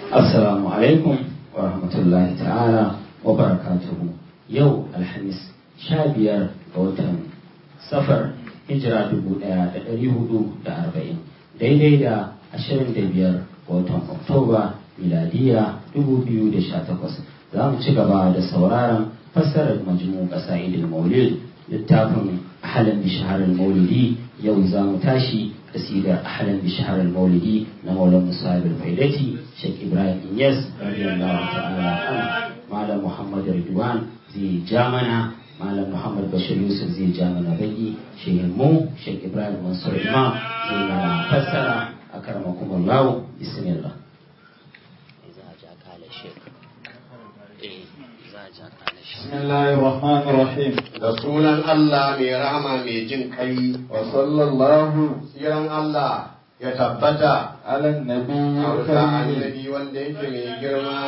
Assalamu alaikum wa rahmatullahi ta'ala wa barakatuhu. Yau Alhamis sha biyar ga watan safar hijira dubu ɗaya da ɗari hudu da arba'in daidai da ashirin da biyar ga watan Oktoba miladiya dubu biyu da sha takwas. Za mu ci gaba da sauraron fassarar majmu ƙasa'idul maulid littafin ahalan bishahar maulidi yau za mu tashi kasidar ahalan bishahar maulidi na maulan musa'ib al-faidati Sheikh Ibrahim Inyas radiyallahu ta'ala an Malam Muhammad Ridwan zai ja mana Malam Muhammad Bashir Yusuf zai ja mana baki Sheikh mu Sheikh Ibrahim Mansur Imam zai mana fassara akramakum Allah bismillah بسم الله الرحمن الرحيم da sunan Allah mai rahama mai jin kai وصلى الله tsiran Allah ya tabbata على النبي a wuta الكريم annabi wanda yake mai girma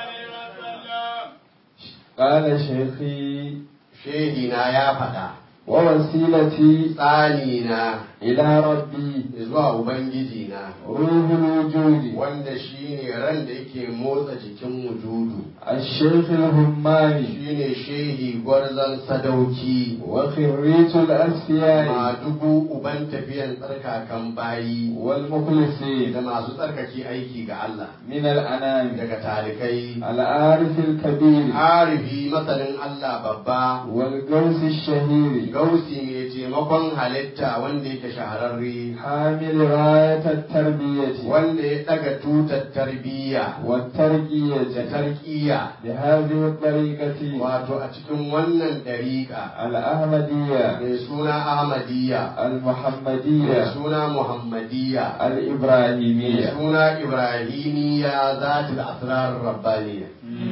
قال شيخي shehi na ya faɗa ووسيلتي tsani na إلى ربي zuwa ubangiji na روح الوجود wanda shine ran da yake motsa jikin wujudu الشيخ الهماني shine shehi gwarzon sadauki وخريت الأسياء madugu uban tafiyan tsarkakan bayi والمخلصين da masu tsarkake aiki ga Allah من الأنام daga talikai العارف الكبير arifi masanin Allah babba والقوس الشهير gausi mai taimakon halitta wanda yake shahararre حامل راية التربية wanda ya daga tutar tarbiyya da والترقية tarkiya بهذه الطريقة wato a cikin wannan dariƙa الأحمدية mai suna ahmadiyya mai المحمدية suna muhammadiyya mai الإبراهيمية suna ibrahimiyya zatul asrar rabbaniya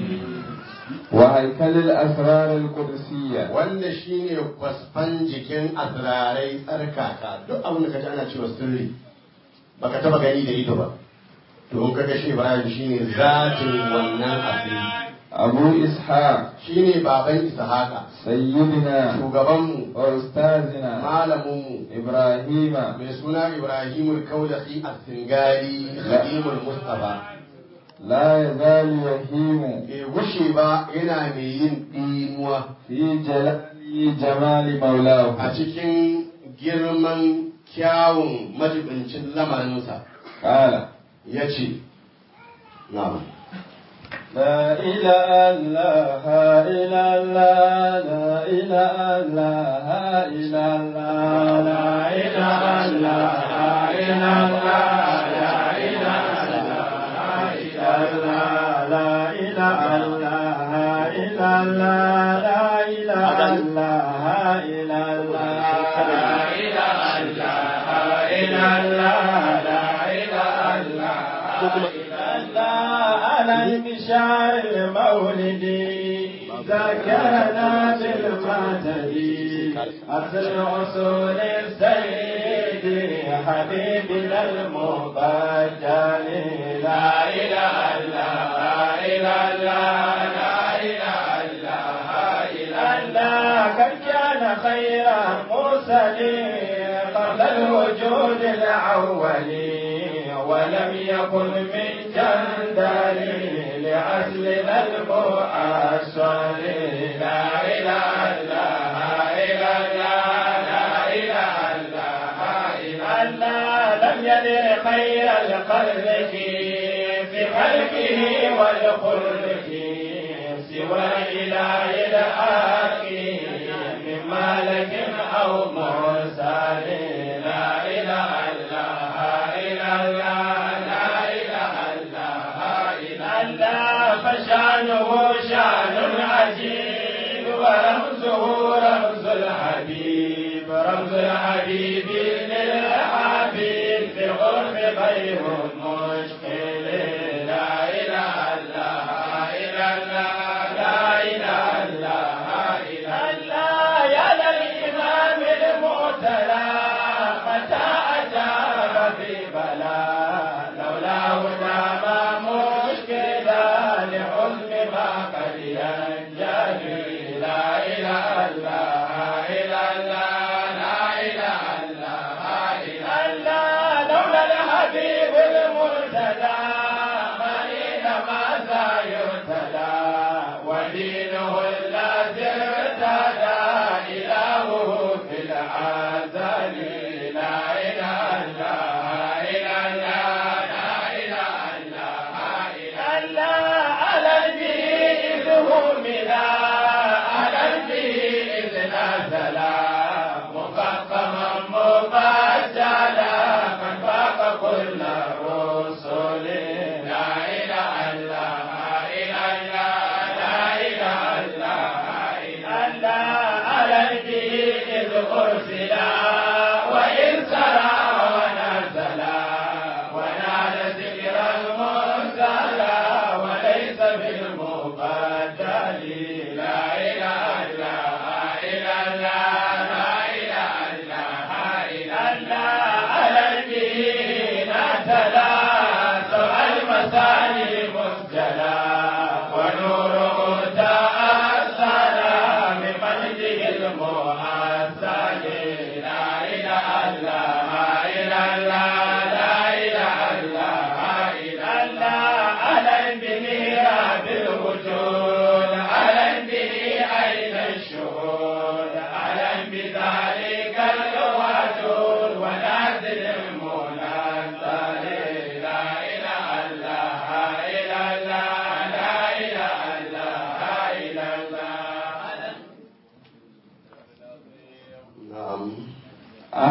وهيكل الأسرار القدسية wanda shine kwasfan jikin asrarai tsarkaka duk abin da kaji ana cewa sirri baka taba gani da ido ba to in kaga shi Ibrahim shine zatin wannan asiri أبو إسحاق shine baban Ishaqa سيدنا shugabanmu وأستاذنا malaminmu إبراهيم mai suna Ibrahimul Kaulahi As-Singari Khadimul Mustafa لا يزال يهيم bai gushe ba yana mai yin ɗimuwa في جلال جمال مولاه a cikin girman kyawun majibincin lamarinsa قال ya ce na'am لا إله إلا الله لا إله إلا الله لا إله إلا الله لا إله إلا الله لا إله إلا الله لا إله إلا الله لا إله إلا الله لا إله إلا الله على المشاعر المولدي ذكرنا بالمعتدي أصل أصول السيد حبيبنا المبجل لا إله إلا الله لا إله إلا الله قد كان خير مرسلين قبل الوجود الأولي ولم يكن من جندل لأصلنا المؤصل لا إله إلا الله لا إله إلا الله لم يدر خير الخلق في خلقه والخلق سوى الإله الآخر من مالك أو مرسل لا إله إلا الله لا إله إلا الله فشانه شان عجيب ورمزه رمز الحبيب رمز الحبيب للحبيب في الغرب غير مشكل لا إله إلا الله لا إله إلا الله يا للإمام المعتلى متى أجاب في بلاء لولاه دام مشكلا لحزن ما قد ينجلي لا إله إلا الله لا إله إلا الله لولا الحبيب المرتدى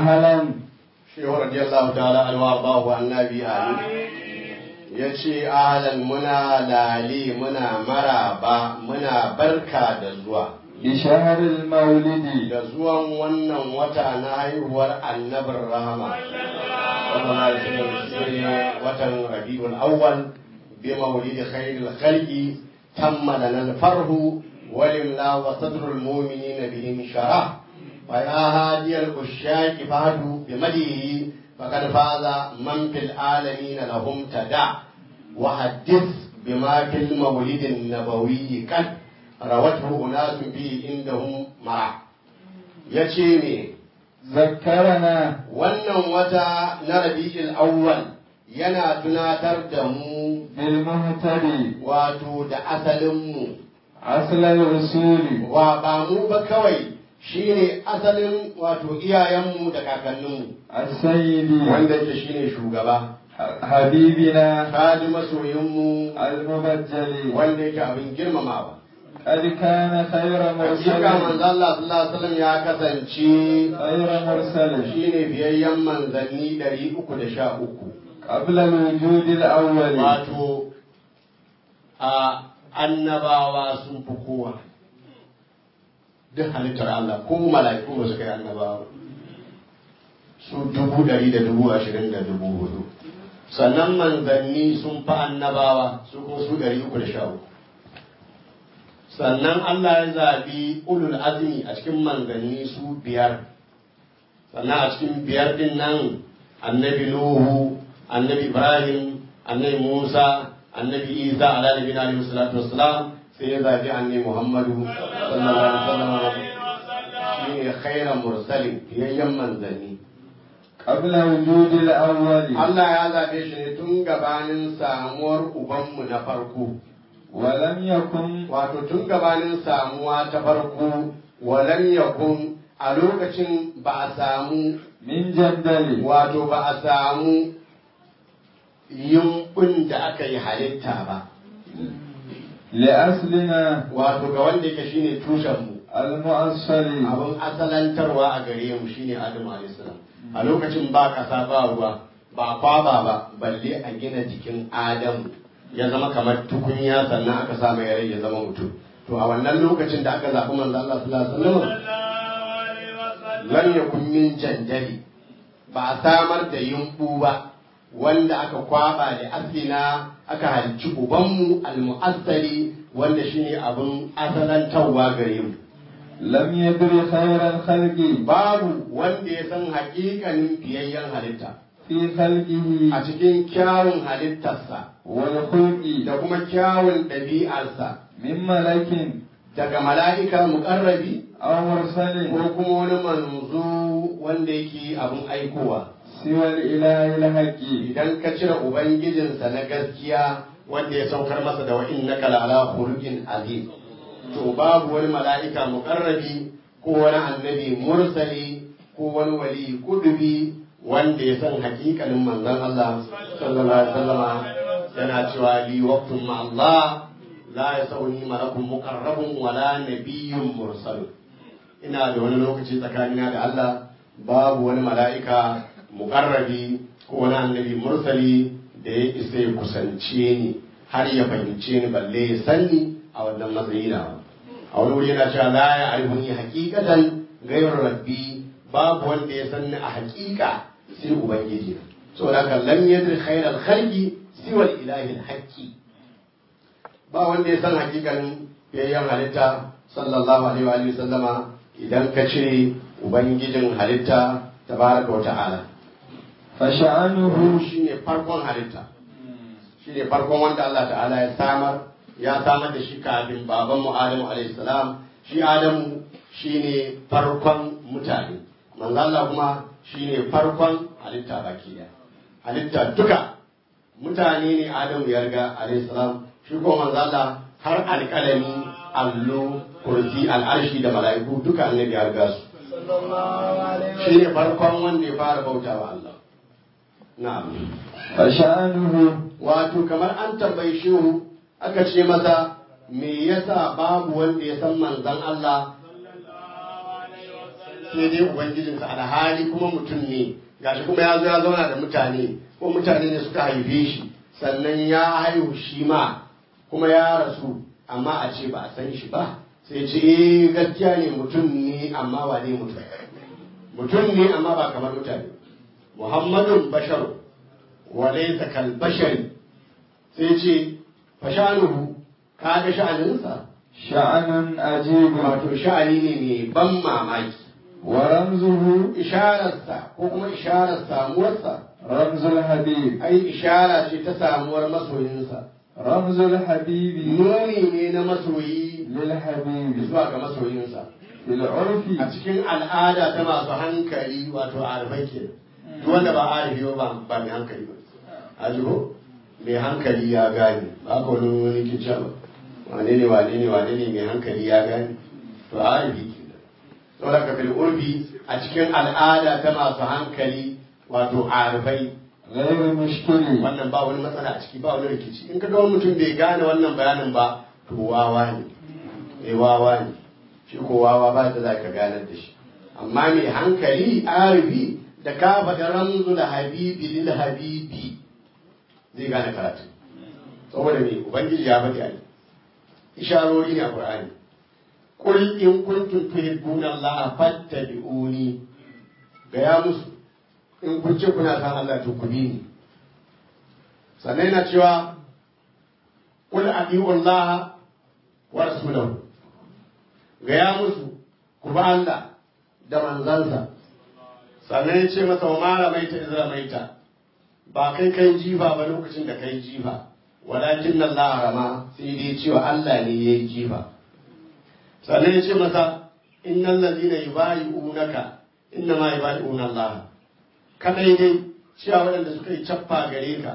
أهلا shehu radiyallahu ta'ala alwa bahu annabi amin ya ce ahlan muna lali muna maraba muna barka da zuwa بشهر المولد da zuwan wannan wata na haihuwar annabin rahama sallallahu alaihi wasallam shine watan rabiul awwal bi mawlidi khairil khalqi tamma lana al-farhu walimla wa sadrul mu'minina bihim sharah ويا هادي الأشاك فهدوا بمديه فقد فاز من في العالمين لهم تدع وحدث بما في المولد النبوي قد روته أناس به عندهم مرع يشيني ذكرنا wannan wata na rabi'il awwal yana tunatar da mu بالمهتدي wato da asalinmu أصل الأصول wa ba mu ba kawai shine asalin wato iyayenmu da kakanninmu السيد wanda yake shine shugaba حبيبنا kaji masoyinmu المبجل wanda yake abin girmamawa قد كان خير hakika مرسل manzo Allah sallallahu alaihi wasallam ya kasance خير مرسل shine biyayyen manzanni 313 قبل الوجود الأول wato a annabawa sun fi kowa duk halittar Allah ko mala'iku ba su kai annabawa su dubu ɗari da dubu ashirin da dubu hudu sannan manzanni sun fi annabawa su kuma su ɗari uku da sha uku sannan Allah ya zaɓi ulul azmi a cikin manzanni su biyar sannan a cikin biyar din nan annabi Nuhu annabi Ibrahim annabi Musa annabi Isa ala nabi alaihi salatu wassalam sai ya zaɓi annabi Muhammadu sallallahu alaihi wasallam shine khairan mursalin fiyayyen manzanni قبل وجود الأول Allah ya zaɓe shi ne tun gabanin samuwar ubanmu na farko ولم يكن wato tun gabanin samuwa ta farko walam yakun a lokacin ba a samu من جدل wato ba a samu yumbun da aka yi halitta ba لأصلنا wato ga wanda yake shine tushenmu المؤصل abin asalantarwa a gare mu shine Adamu alayhis salam a lokacin ba kasa ba ruwa ba kwaba ba balle a gina jikin Adamu ya zama kamar tukunya sannan aka sa mai rai ya zama mutum to a wannan lokacin da aka zaɓi manzo Allah sallallahu alaihi wasallam lam yakun min janjali ba a samar da yumbu ba wanda aka kwaba da aslina aka halci ubanmu almu'assali wanda shine abin asalantarwa gare mu لم يدر خير الخلق babu wanda ya san haƙiƙanin fiyayyen halitta في خلقه a cikin kyawun halittarsa والخلق da kuma kyawun ɗabi'arsa من ملك daga mala'ika muƙarrabi أو مرسل ko kuma wani manzo wanda yake abin aikowa سوى الإله الحق idan ka cire ubangijinsa na gaskiya wanda ya saukar masa da wa'in na kalala khuluqin azim to babu wani mala'ika muƙarrabi ko wani annabi mursali ko wani wali kudubi wanda ya san hakikalin manzon Allah sallallahu alaihi wasallama yana cewa li waqtun ma Allah la yasawni malakun muqarrabun wala nabiyyun mursal ina da wani lokaci tsakanina da Allah babu wani mala'ika muqarrabi ko wani annabi mursali da ya isa ya kusance ni har ya fahimce ni balle ya sanni a wannan matsayi na a wani wuri yana cewa la ya arifuni hakikatan gairar rabbi babu wanda ya sanni a hakika sai ubangiji saboda haka lam yadri khairal khalqi siwa ilahi haqqi ba wanda ya san hakikanin yayyan halitta sallallahu alaihi wa alihi sallama idan ka cire ubangijin halitta tabaraka wa ta'ala فشأنه ruhu shine farkon halitta shine farkon wanda Allah ta'ala ya samar ya samar da shi kafin baban mu Adamu alaihi salam shi Adamu shine farkon mutane manzo Allah kuma shine farkon halitta baki daya halitta duka mutane ne Adamu ya riga alaihi salam shi kuma manzo Allah har alƙalami allo kursi al'arshi da mala'iku duka annabi ya riga su shine farkon wanda ya fara bautawa Allah na'am فشأنه wato kamar an tambayi shehu aka ce masa me yasa babu wanda ya san manzon Allah sai dai ubangijinsa alhali kuma mutum ne gashi kuma ya zo ya zauna da mutane ko mutane ne suka haife shi sannan ya haihu shi ma kuma ya rasu amma a ce ba a san shi ba sai ce eh gaskiya ne mutum ne amma ba ne mutum mutum ne amma ba kamar mutane muhammadun bashar wa laysa kal bashari sai ce fashanuhu kaga sha'aninsa شأن عجيب wato sha'ani ne mai ban mamaki ورمزه ishararsa ko kuma isharar samuwarsa رمز الحبيب ai ishara ce ta samuwar masoyinsa رمز الحبيب nuni ne na masoyi للحبيب zuwa ga masoyinsa في العرف a cikin al'ada ta masu hankali wato arifai ke duk wanda ba arifi ba ba mai hankali ba a jiho mai hankali ya gane ba ka wani wani ke cewa wane ne wane ne wane ne mai hankali ya gane to arifi ke da saboda ka fil urfi a cikin al'ada ta masu hankali wato arifai غير مشكل wannan ba wani matsala a ciki ba wani rikici in ka ga wani mutum bai gane wannan bayanin ba to wawa ne eh wawa ne shi ko wawa ba ta za ka ganar da shi amma mai hankali arifi da ka faɗi ramzu da habibi lil habibi zai gane karatu saboda me ubangiji ya faɗi a isharori ne a qur'ani qul in kuntum tuhibbuna allaha fattabi'uni ga ya musu in kun ce kuna san Allah to ku bi ni sannan yana cewa qul adi'u Allah wa rasulahu gaya musu ku ba Allah da manzansa sannan ya ce masa wa mara maita izra maita ba kai kai jifa ba lokacin da kai jifa walakin Allah rama sai dai cewa Allah ne ya yi jifa sannan ya ce masa innal ladina yubayi'unaka inna ma yubayi'una Allah kadai dai cewa waɗanda suka yi cappa gare ka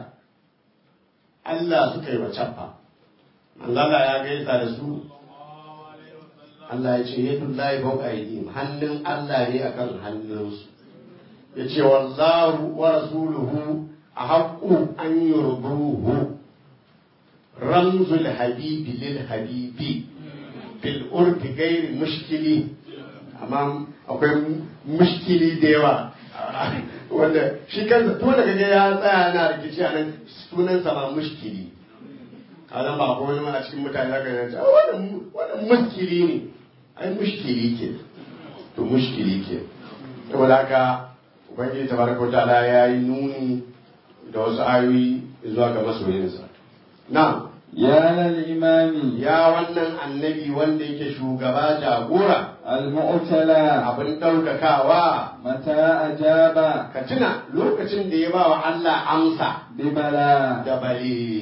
Allah suka yi wa cappa Allah ya gaisa da su Allah ya ce yadda lahi fauka aidihim hannun Allah ne akan hannunsu ya ce wallahu wa rasuluhu a haƙƙu an yurduhu ramzul habibi lil habibi bil urfi gairi mushkili amma akwai mushkili da yawa wanda shi kansa tun da kaga ya tsaya na rikici a nan sunansa ma mushkili kalan ba ko wani a cikin mutane zaka yi ta wannan wannan mushkili ne ai mushkili ke to mushkili ke saboda haka ubangiji tabaraka ta'ala ya yi nuni da wasu ayoyi zuwa ga masoyinsa na يا للإمام ya wannan annabi wanda yake shugaba jagora المؤتلى abin ɗaukakawa متى أجاب ka tuna lokacin da ya ba wa Allah amsa ببلى da bale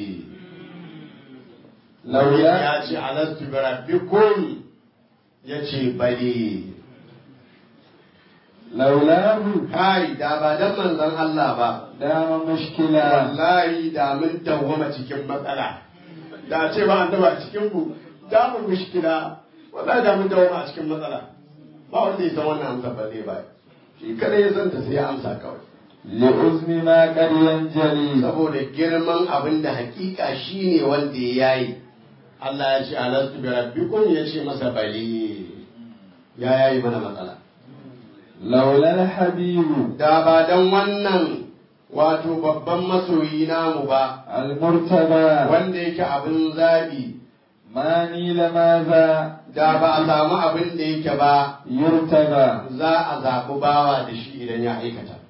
لولا ya ce alastu bi rabbikum ya ce bale لولاه kai da ba dan manzon Allah ba دام مشكلا wallahi da mun dawwama cikin matsala da ce ba an daba cikin ku da mu mushkila wallahi da mun dawwama a cikin matsala ba wanda ya san wannan amsa ba zai ba shi kada ya san ta sai ya amsa kawai لعزم ما قد ينجلي saboda girman abin da hakika shine wanda ya yayi Allah ya ce alastu bi rabbikum ya ce masa bali ya yayi mana matsala لولا الحبيب da ba dan wannan wato babban masoyi namu ba المرتبى wanda yake abin zabi ما نيل ماذا da ba a samu abin da yake ba يرتبى za a zaɓi bawa da shi idan ya aikata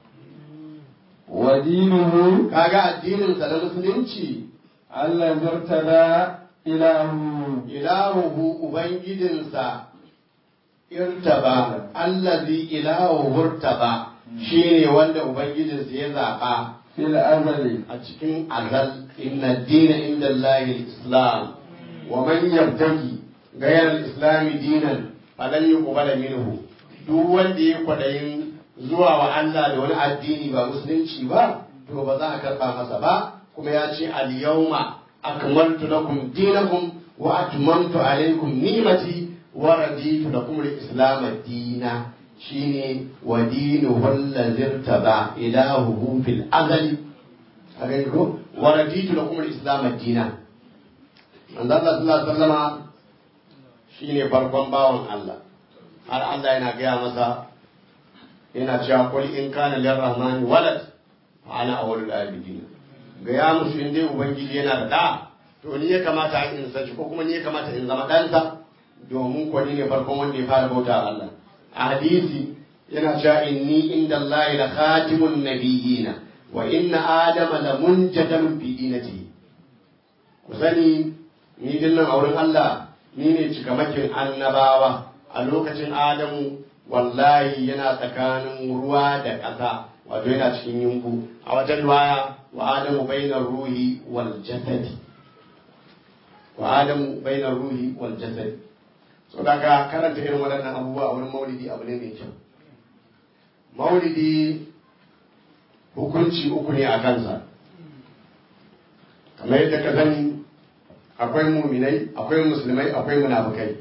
ودينه kaga addininsa na musulunci الذي ارتدى إلهه ilahuhu ubangijinsa irtaba allazi ilahu hurtaba shine wanda ubangijinsa ya zaɓa في الأزل a cikin azal inna dina inda Allahi islam wa man yabtaki gayar islami dinan falan yuqbala minhu duk wanda ya kwadayin zuwa wa Allah da wani addini ba musulunci ba to ba za a karba masa ba kuma ya ce al yawma akmaltu lakum dinakum wa atmamtu alaykum ni'mati wa raditu lakum al islam dina shine wa dinuhu allazi irtaba ilahuhu fil azali a gani ko wa raditu lakum al-islam ad-dina manzo Allah sallallahu alaihi wasallama shine farkon bawan Allah har Allah yana gaya masa yana cewa qul in kana lirrahmani walad fa ana awwalul abidin ga ya musu in dai ubangiji yana da da to ni ya kamata in saji ko kuma ni ya kamata in zama ɗansa domin ko ni ne farkon wanda ya fara bauta wa Allah a hadisi yana cewa inni inda Allah la khatimun nabiyina wa inna adama la munjadalun fi dinatihi ku sani ni dinnan auren Allah ni ne cikamakin annabawa a lokacin Adamu wallahi yana tsakanin ruwa da ƙasa wato yana cikin yunku a wajen waya wa Adamu bainar ruhi wal jasadi wa Adamu bainar ruhi wal jasadi so daga karanta irin waɗannan abubuwa a wurin maulidi abu ne mai kyau maulidi hukunci uku ne a kansa kamar yadda ka sani akwai muminai akwai musulmai akwai munafukai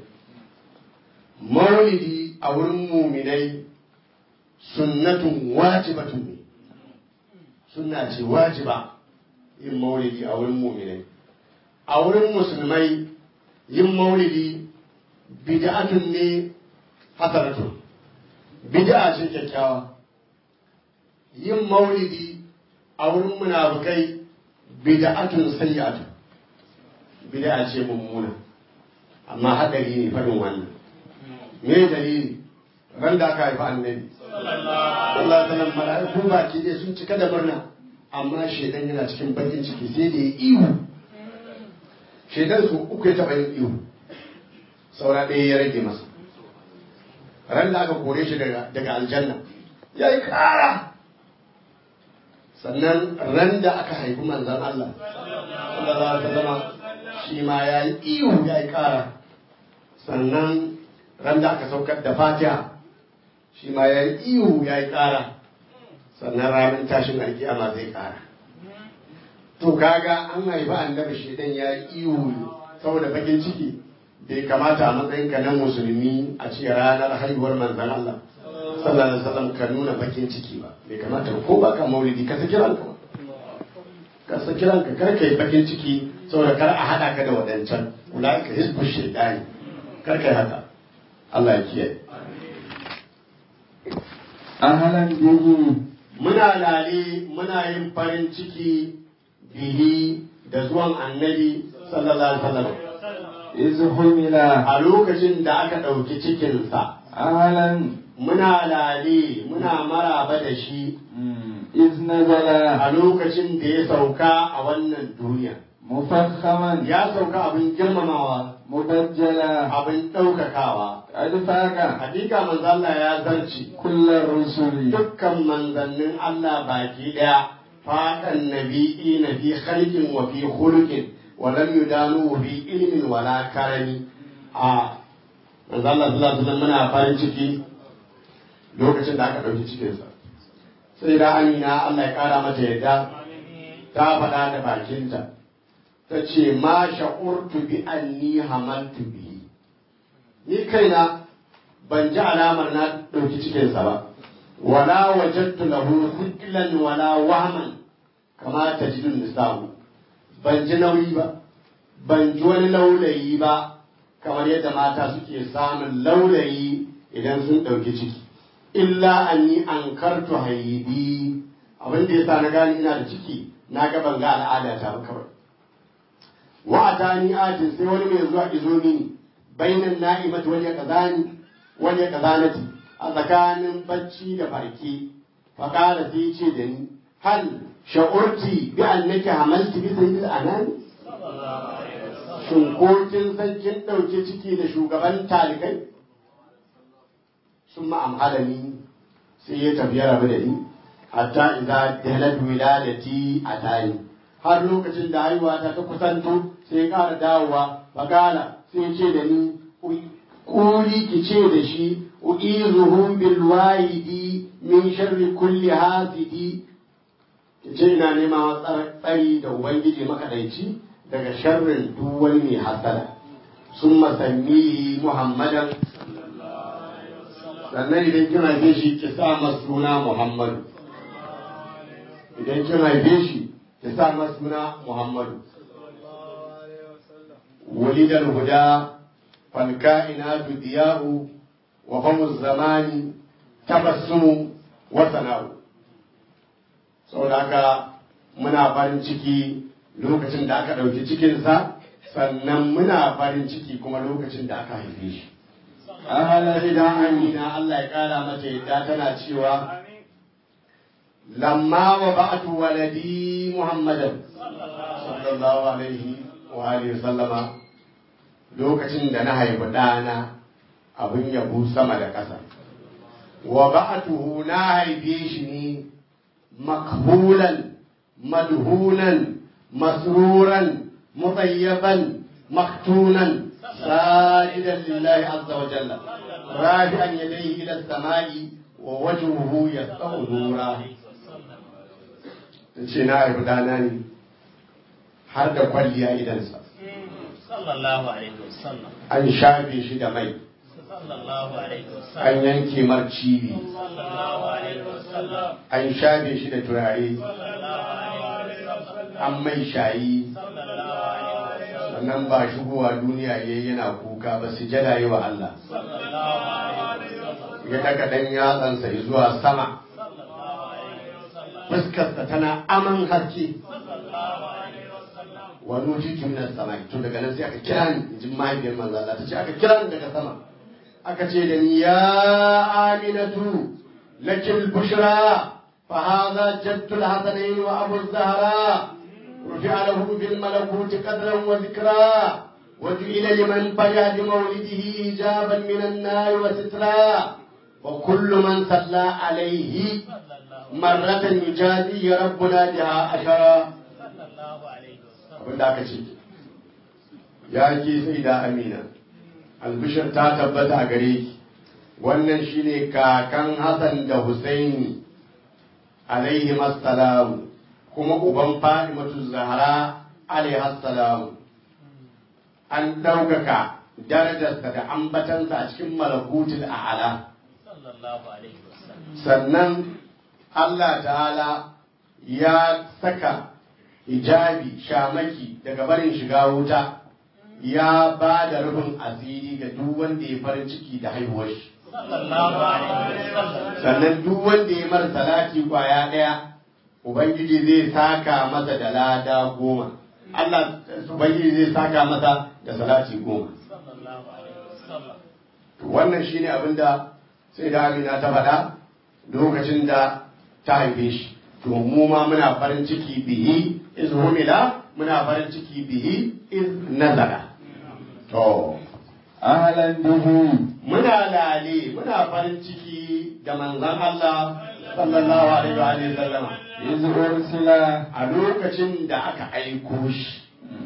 maulidi a wurin muminai sunnatun wajibatun ne sunna ce wajiba yin maulidi a wurin muminai a wurin musulmai yin maulidi bid'atun ne hasanatun bid'a ce kyakkyawa yin maulidi a wurin munafukai bid'atun sayyi'atun bid'a ce mummuna amma hadari ne faɗin wannan me dalili ran da aka haifi annabi sallallahu alaihi wasallam mala'iku baki dai sun cika da murna amma shedan yana cikin bakin ciki sai da ya ihu shedan su uku ya taɓa yin ihu saura ɗaya ya rage masa ran da aka kore shi daga aljanna ya yi ƙara sannan ran da aka haifi manzan Allah sallallahu alaihi wasallam shi ma ya yi ihu ya yi ƙara sannan ran da aka saukar da fatiha shi ma ya yi ihu ya yi ƙara sannan ranar tashin alkiyama zai ƙara to kaga an haifi annabi shedan ya yi ihu saboda bakin ciki bai kamata a matsayinka na musulmi a ce ranar haihuwar manzan Allah sallallahu alaihi wasallam ka nuna bakin ciki ba bai kamata ko ba ka maulidi ka saki ranka ba ka saki ranka kar ka yi bakin ciki saboda kar a hada ka da wadancan kula ka hisbu shaitani kar ka yi haka Allah ya kiyaye ahlan bihi muna lale muna yin farin ciki bihi da zuwan annabi sallallahu alaihi wasallam iz humila a lokacin da aka ɗauki cikinsa ahlan muna lale muna maraba da shi iz nazala a lokacin da ya sauka a wannan duniya mufakhaman ya sauka abin girmamawa mubajjala abin ɗaukakawa qad faqa hakika manzo Allah ya zarci kullar rusuli dukkan manzannin Allah baki ɗaya faɗan nabi'i na fi khalqin wa fi khuluqin wa lam yudanu fi ilmin wala karami a manzo Allah sallallahu alaihi wasallam muna farin ciki lokacin da aka ɗauki cikinsa sai da amina Allah ya ƙara mata yadda ta faɗa da bakinta ta ce ma sha'urtu bi anni hamaltu bihi ni kaina ban ji alamar na ɗauki cikinsa ba wala wajadtu lahu thiqlan wala wahman kama tajidun nisabu ban ji nauyi ba ban ji wani laulayi ba kamar yadda mata suke samun laulayi idan sun ɗauki ciki illa an yi an kartu haidi abin da yasa na gani ina da ciki na ga ban ga al'ada ta ba kawai wa atani atin sai wani mai zuwa izo mini bainan na'imat wani ya kazani wani ya kazanati a tsakanin bacci da farke fa qala sai ce da ni hal sha'urti bi annaki hamalti bi sayyidil anani shin ko kin san kin dauke ciki da shugaban talikai ثم أمهلني سيئة في ربدني حتى إذا دهلت ولادتي أتاني har lokacin da haihuwa ta ta kusanto sai ƙara dawowa fakala sai ce da ni kuli ki ce da shi uizuhum bil wahidi min sharri kulli hasidi ki ce ina nema tsari da ubangiji makadaici daga sharrin duk wani mai hasada sun masammi muhammadan sannan idan kin haife shi ki sa masa suna Muhammadu idan kin haife shi ki sa masa suna Muhammadu walidal huda fal kainatu diya'u wa famu zamani tabassumu wa sana'u saboda haka muna farin ciki lokacin da aka ɗauki cikinsa sannan muna farin ciki kuma lokacin da aka haife shi أهلا sai da amina Allah ya kara mata yadda tana cewa lamma wa ba'atu waladi muhammadan sallallahu alaihi wa alihi sallama lokacin da na haifi ɗana abin yabo sama da ƙasa wa ba'atuhu na haife shi ne makhulan madhunan masruran mutayyaban maktunan ساجدا لله عز وجل رافعا يديه الى السماء ووجهه يسطع نورا ce na haifi dana ne har da kwalliya idansa sallallahu alaihi wasallam an shafe shi da mai sallallahu alaihi an wasallam yanke mar cibi sallallahu alaihi wasallam an shafe shi da turare sallallahu alaihi wasallam an mai shayi sallallahu alaihi wasallam sannan ba shigowa duniya ya yana kuka ba su jada yi wa Allah sallallahu alaihi wasallam ya daga dan yatsansa zuwa sama sallallahu alaihi wasallam fuskarsa tana aman haske sallallahu alaihi wasallam wani wuce min sama to daga nan sai aka kira ni in ji mahaifiyar manzo Allah ta ce aka kira ni daga sama aka ce da ni ya aminatu lakil bushra fa hadha jaddu al-hasanayn wa abu az-zahra رفع له بالملكوت قدرا وذكرا وجعل لمن فجا بمولده حجابا من النار وسترا وكل من صلى عليه مرة يجازي ربنا بها عشرا sallallahu alaihi wasallam abin da aka ce ya ke sai da amina albishir ta tabbata a gare ki wannan shine kakan hassan da husaini alaihi assalamu kuma uban fadimatu zahra alaihi assalamu an ɗaukaka darajarsa da ambatansa a cikin malakutul a'ala sallallahu alaihi wasallam sannan Allah ta'ala ya saka hijabi shamaki daga barin shiga wuta ya ba da rufin asiri ga duk wanda ya farin ciki da haihuwar shi sallallahu alaihi wasallam sannan duk wanda ya mara salati kwaya ɗaya ubangiji zai saka masa da lada goma Allah ubangiji zai saka masa da salati goma sallallahu alaihi wasallam To wannan shine abin da sai da Amina ta faɗa lokacin da ta haife shi to mu ma muna farin ciki bihi iz humila muna farin ciki bihi iz nazara to أهلا به muna lale muna farin ciki da manzon Allah sallallahu alaihi wa alihi sallama إذ أرسل a lokacin da aka aiko shi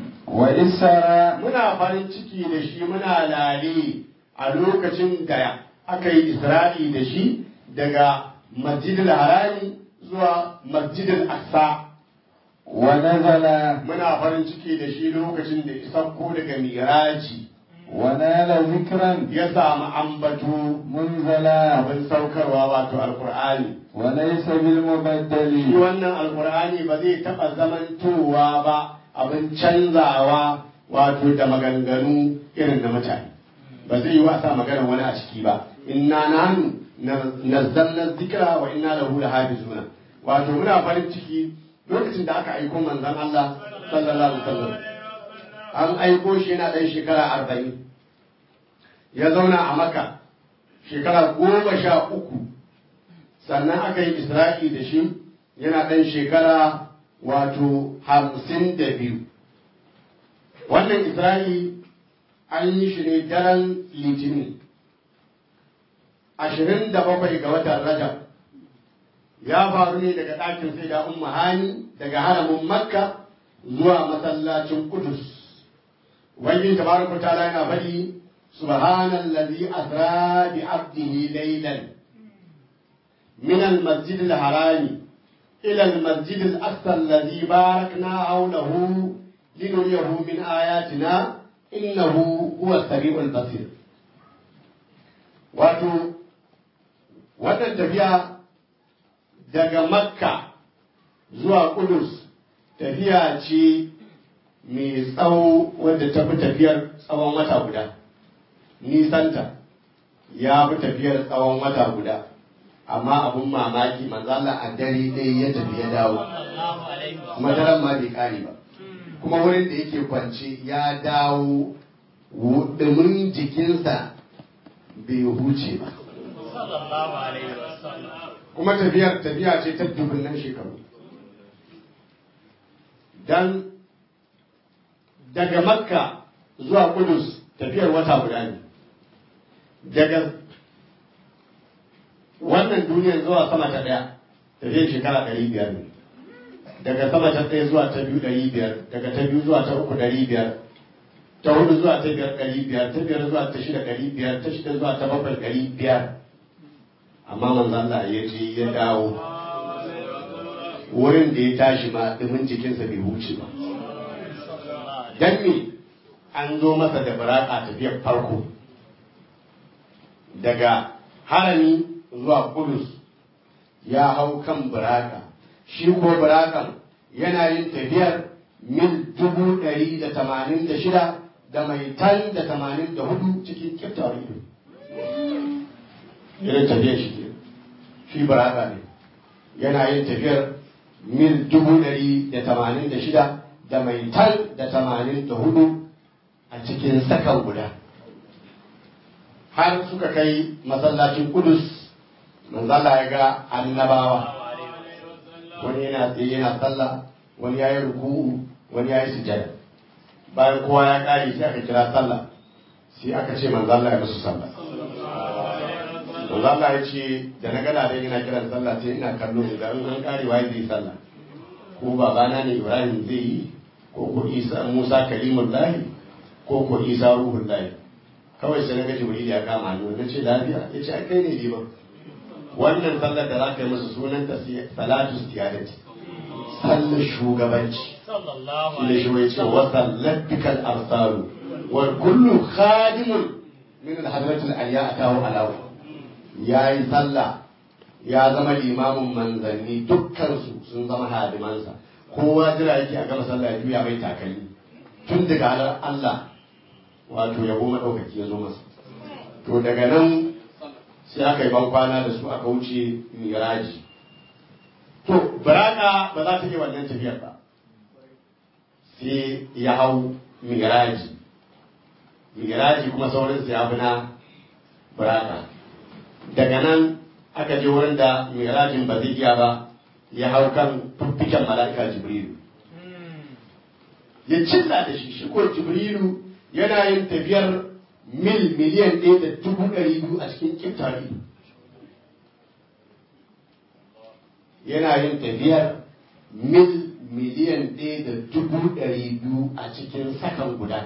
وإسر muna farin ciki da shi muna lale a lokacin da aka yi isra'i da shi daga masjidil harami zuwa masjidil aqsa ونزل muna farin ciki da shi lokacin da ya sauko daga miraji ونال ذكرا ya samu ambato منزلا abin saukarwa wato alkur'ani وليس shi بالمبدل wannan alkur'ani ba zai taɓa zamantowa ba abin canzawa wato da maganganu irin na mutane ba zai yi wasa maganar wani a ciki ba inna nanu nazzalna dhikra wa inna lahu lahafizuna wato muna farin ciki lokacin da aka aiko manzon Allah sallallahu alaihi wasallam an aiko shi yana ɗan shekara arba'in ya zauna a maka shekara goma sha uku sannan aka yi isra'i da shi yana ɗan shekara wato hamsin da biyu wannan isra'i an yi shi ne daren litinin ashirin da bakwai ga watan rajab ya faru ne daga ɗakin sai da umma hani daga haramin makka zuwa masallacin kudus ubangiji tabaraka ta'ala yana faɗi subhanallazi asra bi abdihi laylan من المسجد الحرام إلى المسجد الأقصى الذي باركنا حوله لنريه من آياتنا إنه هو السميع البصير wato wannan tafiya daga makka zuwa kudus tafiya ce mai tsawo wadda ta fi tafiyar tsawon wata guda nisanta ya fi tafiyar tsawon wata guda amma abun mamaki manzo Allah a dare ɗaya ya tafi ya dawo sallallahu alaihi kuma wasallam daren ma bai kare ba kuma wurin da yake kwance ya dawo wudumin jikinsa bai huce ba sallallahu alaihi wasallam kuma tafiyar tafiya ce ta dubunnan shekaru dan daga makka zuwa kudus tafiyar wata guda ne daga wannan duniyar zuwa sama ta daya tafiyar shekara ɗari biyar ne daga sama ta ɗaya zuwa ta biyu ɗari biyar daga ta biyu zuwa ta uku ɗari biyar ta hudu zuwa ta biyar ɗari biyar ta biyar zuwa ta shida ɗari biyar ta shida zuwa ta bakwai ɗari biyar amma manzo Allah ya je ya dawo wurin da ya tashi ma dumin jikinsa bai huce ba dan me an zo masa da baraka tafiyar farko daga harami zuwa kudus ya hau kan baraka shi ko barakan yana yin tafiyar mil dubu ɗari da tamanin da shida da mai tan da tamanin da hudu cikin kiftawar ido irin tafiyar shi ke shi baraka ne yana yin tafiyar mil dubu ɗari da tamanin da shida da mai tan da tamanin da hudu a cikin sakan guda har suka kai masallacin kudus manzala ya ga annabawa wani yana tsaye yana sallah wani ya yi ruku'u wani ya yi sujada bayan kowa ya ƙare sai aka kira sallah sai aka ce manzala ya musu sallah manzo Allah ya ce da na gada dai yana kiran sallah sai ina kallo da in an kare waye zai sallah ko babana ne Ibrahim zai yi ko ko Isa Musa kalimullahi ko ko Isa ruhullahi kawai sai na ga Jibril ya kama hannu na ce lafiya ya ce ai kai ne liman wannan sallar da za ka yi musu sunan ta salatu istiyadati sallar shugabanci sallallahu shi da shi ya ce wa sallatikal arsalu wa kullu khadimun min al-hadratil aliya atahu alawu ya yi sallah ya zama limamin manzanni dukkansu sun zama hadimansa kowa jira yake a gama sallah ya juya mai takalmi tun daga halar Allah wato yabo maɗaukaki ya zo masa to daga nan sai aka yi ban kwana da su aka wuce miraji to baraka ba za ta yi wannan tafiyar ba sai ya hau miraji miraji kuma saurinsa ya fi na baraka daga nan aka je wurin da mirajin ba zai iya ba ya hau kan fiffiken mala'ika jibrilu ya cilla da shi shi ko jibrilu yana yin tafiyar mil miliyan ɗaya da dubu ɗari biyu a cikin kiftari yana yin tafiyar mil miliyan ɗaya da dubu ɗari biyu a cikin sakan guda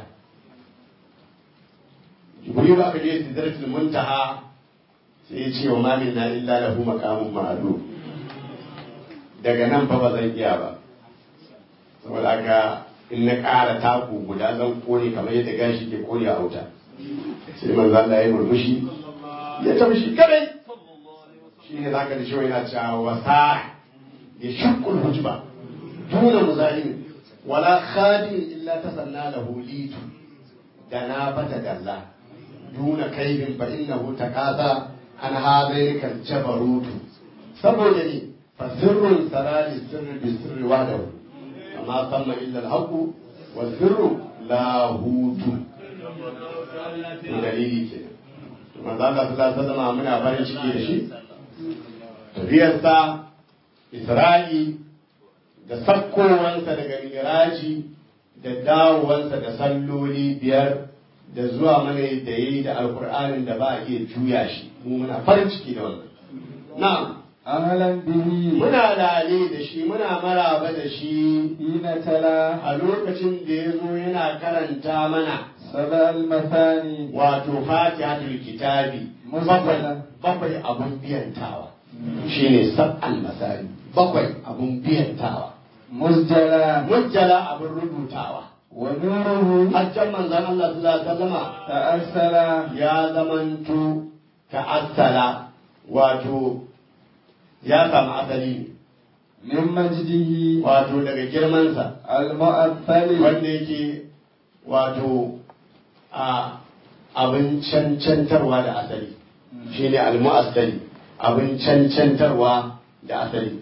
jibrilu aka je sidratul muntaha sai ya ce wa mamin na illa lahu maqamun ma'lum daga nan fa ba zan iya ba saboda haka in na ƙara taku guda zan kone kamar yadda gashi ke kone a wuta sai manzo Allah ya murmushi ya tafi shi kadai shi ne zaka da shi yana cewa wasa ya shakkul hujba duna muzalim wala khadim illa tasanna lahu litu da na fata dalla duna kaibin fa innahu taqasa an hadaini kan jabarutu saboda ne fa sirrun sarari sirri bi sirri wahdahu amma samma illa al-haqu wa sirru la hutu to dalili ke manzo Allah sallallahu alaihi wasallam muna farin ciki da shi tafiyarsa Isra'i da sakkowansa daga miraji da dawowansa da salloli biyar da zuwa mana da yayi da alkur'anin da ba a iya juya shi mu muna farin ciki da wannan na'am أهلا به muna lale da shi muna maraba da shi حين تلا a lokacin da ya zo yana karanta mana سبع المثاني wato fatihatul kitabi bakwai bakwai abun biyantawa shine sab'al masari bakwai abun biyantawa مسجلا mujjala abun rubutawa ونوره hajjan manzon Allah sallallahu alaihi wasallama تأسل ya zamanto ta'assala wato ya samu asali من مجده wato daga girmansa المؤثل wanda yake wato a abin cancantarwa da asali shine almu'assali abin cancantarwa da asali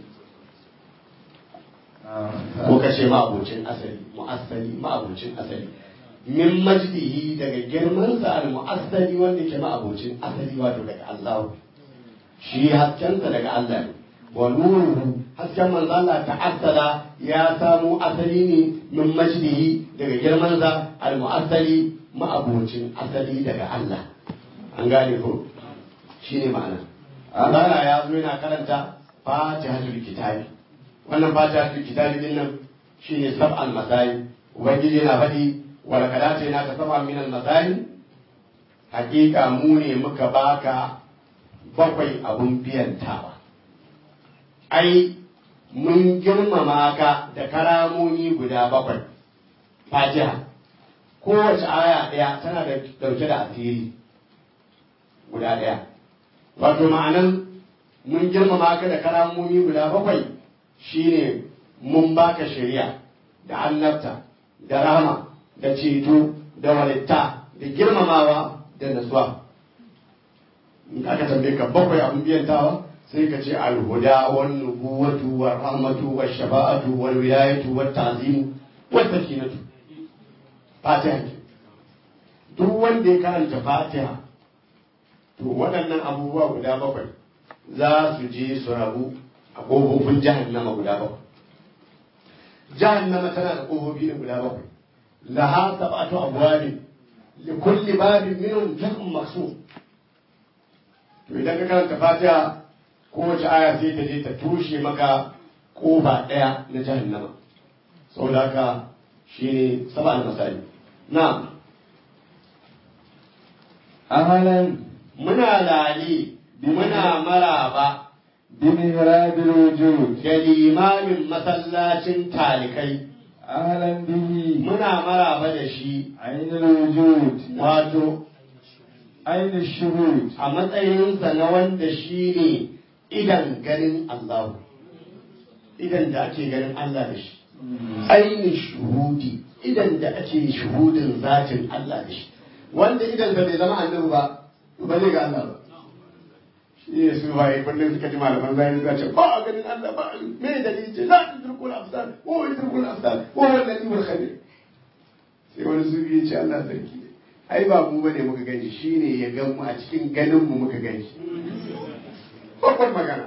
ko ka ce ma'abocin asali mu'assali ma'abocin asali min majdihi daga girman sa al mu'assali wanda ke ma'abocin asali wato daga Allah shi haskensa daga Allah ne wa nuruhu hasken manzo Allah ta'assala ya samu asali ne min majdihi daga girman sa al mu'assali ma'abocin asali daga Allah an gane ko shine ma'ana Allah ya zo yana karanta fatihatul kitabi wannan fatihatul kitabi din nan shine sab'al masai ubangiji yana faɗi wala kadata yana ka sab'a min al masai hakika mu ne muka baka bakwai abun biyan tawa ai mun girmama ka da karamomi guda bakwai fatiha kowace aya ɗaya tana da ɗauke da asiri guda ɗaya wato ma'anan mun girmama ka da karamomi guda bakwai shine mun baka shari'a da annabta da rahama da ceto da walitta da girmamawa da nasuwa in aka tambaye ka bakwai abin biyantawa sai ka ce alhuda wan nubuwatu wa rahmatu wa shafa'atu wal wilayatu wa ta'zimu wa sakinatu fatiha ke duk wanda ya karanta fatiha to waɗannan abubuwa guda bakwai za su je su rabu a ƙofofin jahannama guda bakwai jahannama tana da ƙofofi ne guda bakwai laha sab'atu abwabin li kulli babin minhum juz'un maqsum to idan ka karanta fatiha kowace aya sai ta je ta tushe maka ƙofa ɗaya na jahannama saboda haka shine sab'al masali na'am أهلا muna lale muna maraba بمهراب الوجود da limamin masallacin talikai أهلا به muna maraba da shi عين الوجود wato عين الشهود a matsayinsa na wanda shi ne idan ganin Allah idan da ake ganin Allah da shi ainihin shuhudi idan da ake shuhudin zatin Allah da shi wanda idan da bai zama annabi ba to ba zai ga Allah ba shi ne su waye kullum suka ji malaman zai za ce ba a ganin Allah ba me dalili ce la tudrikul absar wa yudrikul absar wa huwa al-latiful khabir sai wani su ya ce Allah sarki ne ai ba mu bane muka gani shine ya gan mu a cikin ganin mu muka gani babbar magana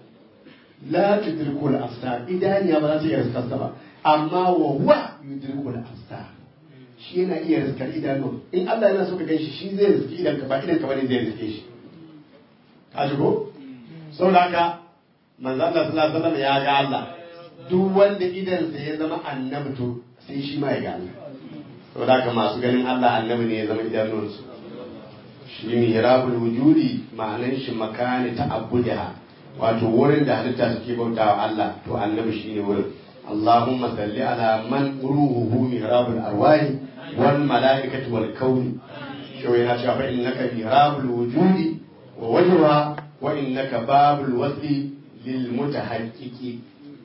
la tudrikul absar idaniya ba za ta iya riskar ba amma wa huwa yudrikul absar shi yana iya riskar idanu in Allah yana so ka gan shi shi zai riski idan ka ba idan ka bane zai riske shi ka ji ko saboda haka manzo Allah sallallahu alaihi wasallam ya ga Allah duk wanda idan sa ya zama annabi to sai shi ma ya ga Allah saboda haka masu ganin Allah annabi ne ya zama idanunsu shi mihrabul wujudi ma'anan shi makani ta abuda wato wurin da halitta suke bautawa Allah to annabi shine wurin Allahumma salli ala man ruhuhu mihrabul arwahi wal malaikati wal kauni shi yana cewa fa innaka mihrabul wujudi wa wajha wa innaka babul wasli lil mutahaqqiqi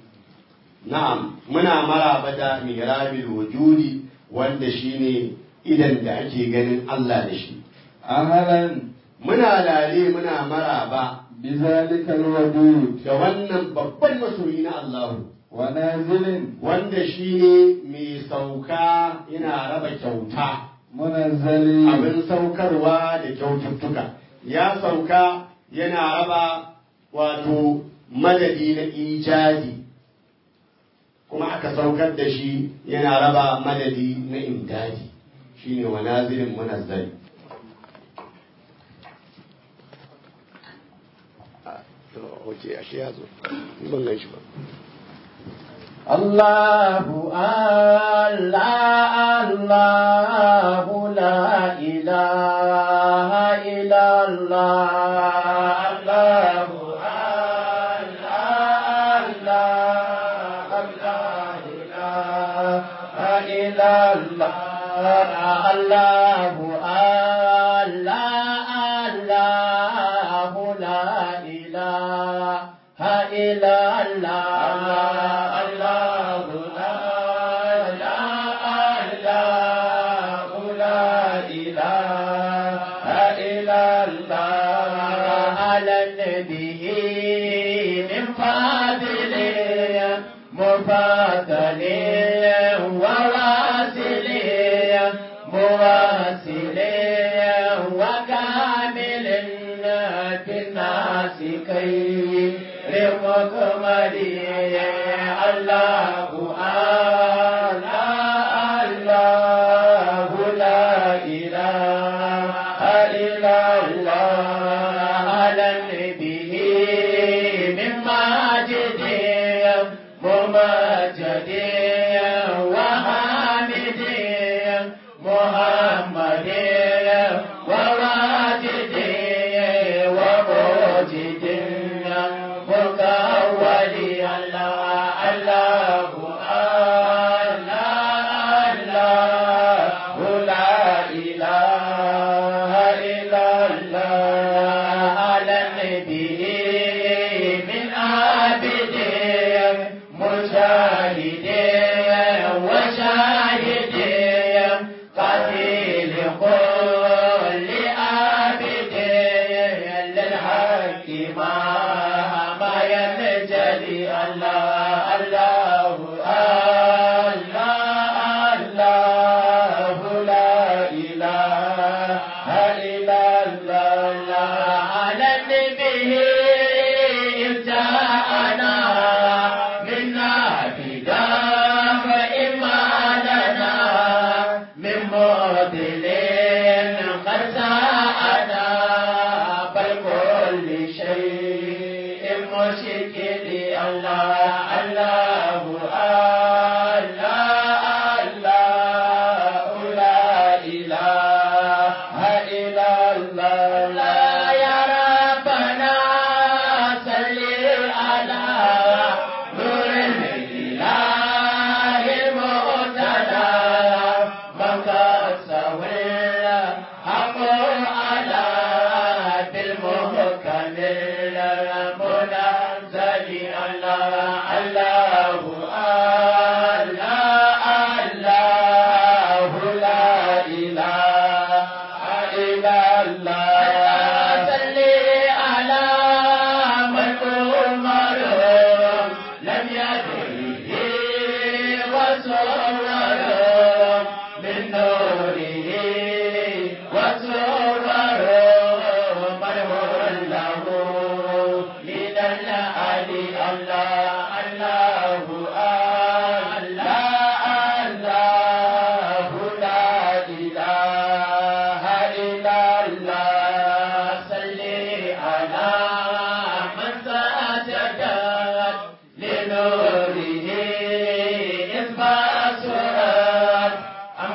na'am muna maraba da mihrabil wujudi wanda shine idan da ake ganin Allah da shi أهلا muna lale muna maraba بذلك الودود da wannan babban masoyi na Allahu ونازل wanda shine mai sauka yana raba kyauta منزل abin saukarwa da kyaututtuka ya sauka yana raba wato madadi na ijadi kuma aka saukar da shi yana raba madadi na imdadi shine wa nazilin munazzali ok ashe ya zo ban gan shi ba الله الله الله لا إله إلا الله الله الله الله لا إله إلا الله الله الله الله لا إله إلا الله الله لا إله لا إله إلا الله على النبي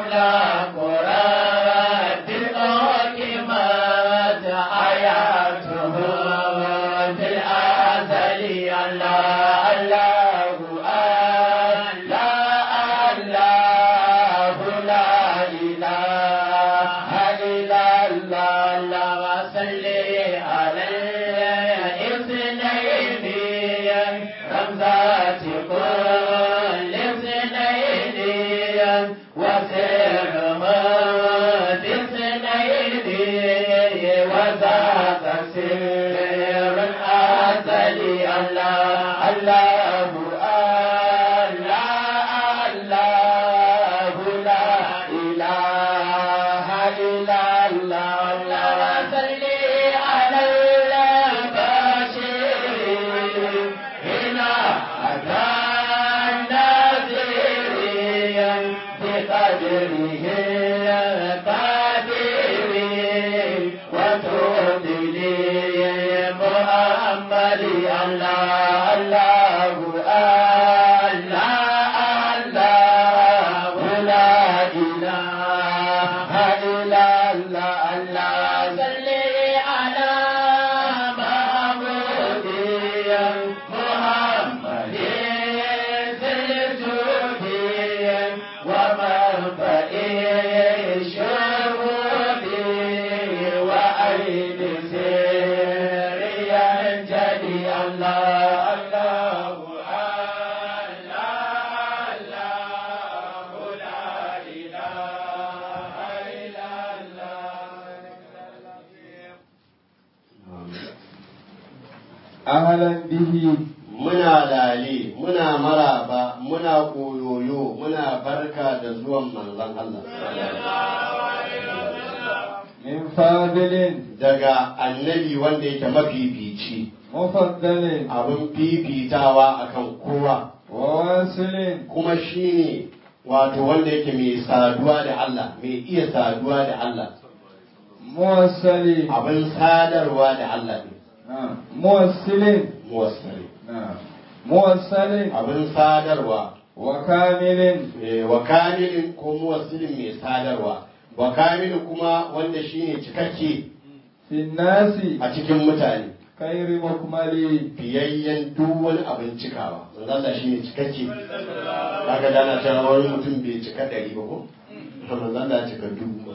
أملاك رب الحكمات آياته في الأزل الله الله الله الله لا إله إلا الله اللهم صل على الاثنين رمزات كل اثنين وسر مد اثنين وذاك سر الأزلي الله الله الله لا إله إلا الله اللهم صل على البشير هنا أتى النذير بقدره القدير وتوب لي محمد الله الله الله لا إله إلا الله الله صل على محمود محمد الجود ومنبئ الشهود وأيد سر ينجلي الله الله الله لا إله إلا أهلا به muna lale muna maraba muna koyoyo muna barka da zuwan manzon Allah من فاضل daga annabi wanda yake mafifici مفضل abin fifitawa akan kowa وواصل kuma shine wato wanda yake mai saduwa da Allah mai iya saduwa da Allah موصل abin sadarwa da Allah ne نعم موصل muwassali نعم موصل abin sadarwa وكامل eh, wa kamilin ko muwassilin mai sadarwa wa kamilin kuma wanda shine cikakke في الناس a cikin mutane خير مكمل fiyayyen duk wani abin cikawa manzo Allah shine cikakke kaga dana cewa wani mutum bai cika ɗari ba ko manzo Allah ya cika dubu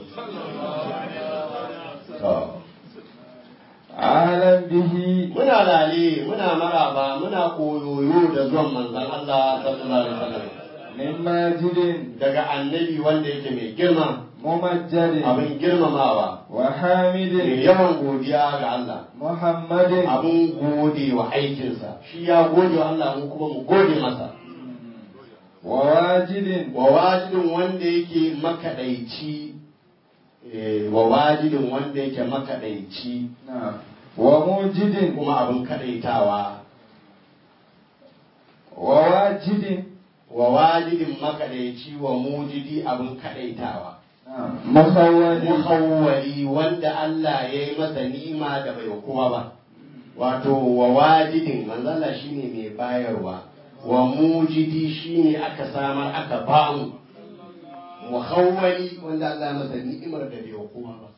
to أهلا به muna lale muna maraba muna koyoyo da zuwan manzon Allah sallallahu alaihi wasallam من ماجد daga annabi wanda yake mai girma ممجد abin girmamawa وحامد mai yawan godiya ga Allah محمد abin gode wa aikinsa shi ya gode wa Allah mu kuma mu gode masa وواجد wa wajidin wanda yake makaɗaici eh, wa wajidin wanda yake makaɗaici نعم وموجد kuma abin kaɗaitawa وواجد wa wajidin makaɗaici wa mujidi abin kaɗaitawa نعم مخول muhawwali wanda Allah ya yi masa ni'ima da bai wa kowa ba wato wa wajidin manzala shine mai bayarwa wa mujidi shine aka samar aka bamu muhawwali wanda Allah ya masa ni'imar da bai wa kowa ba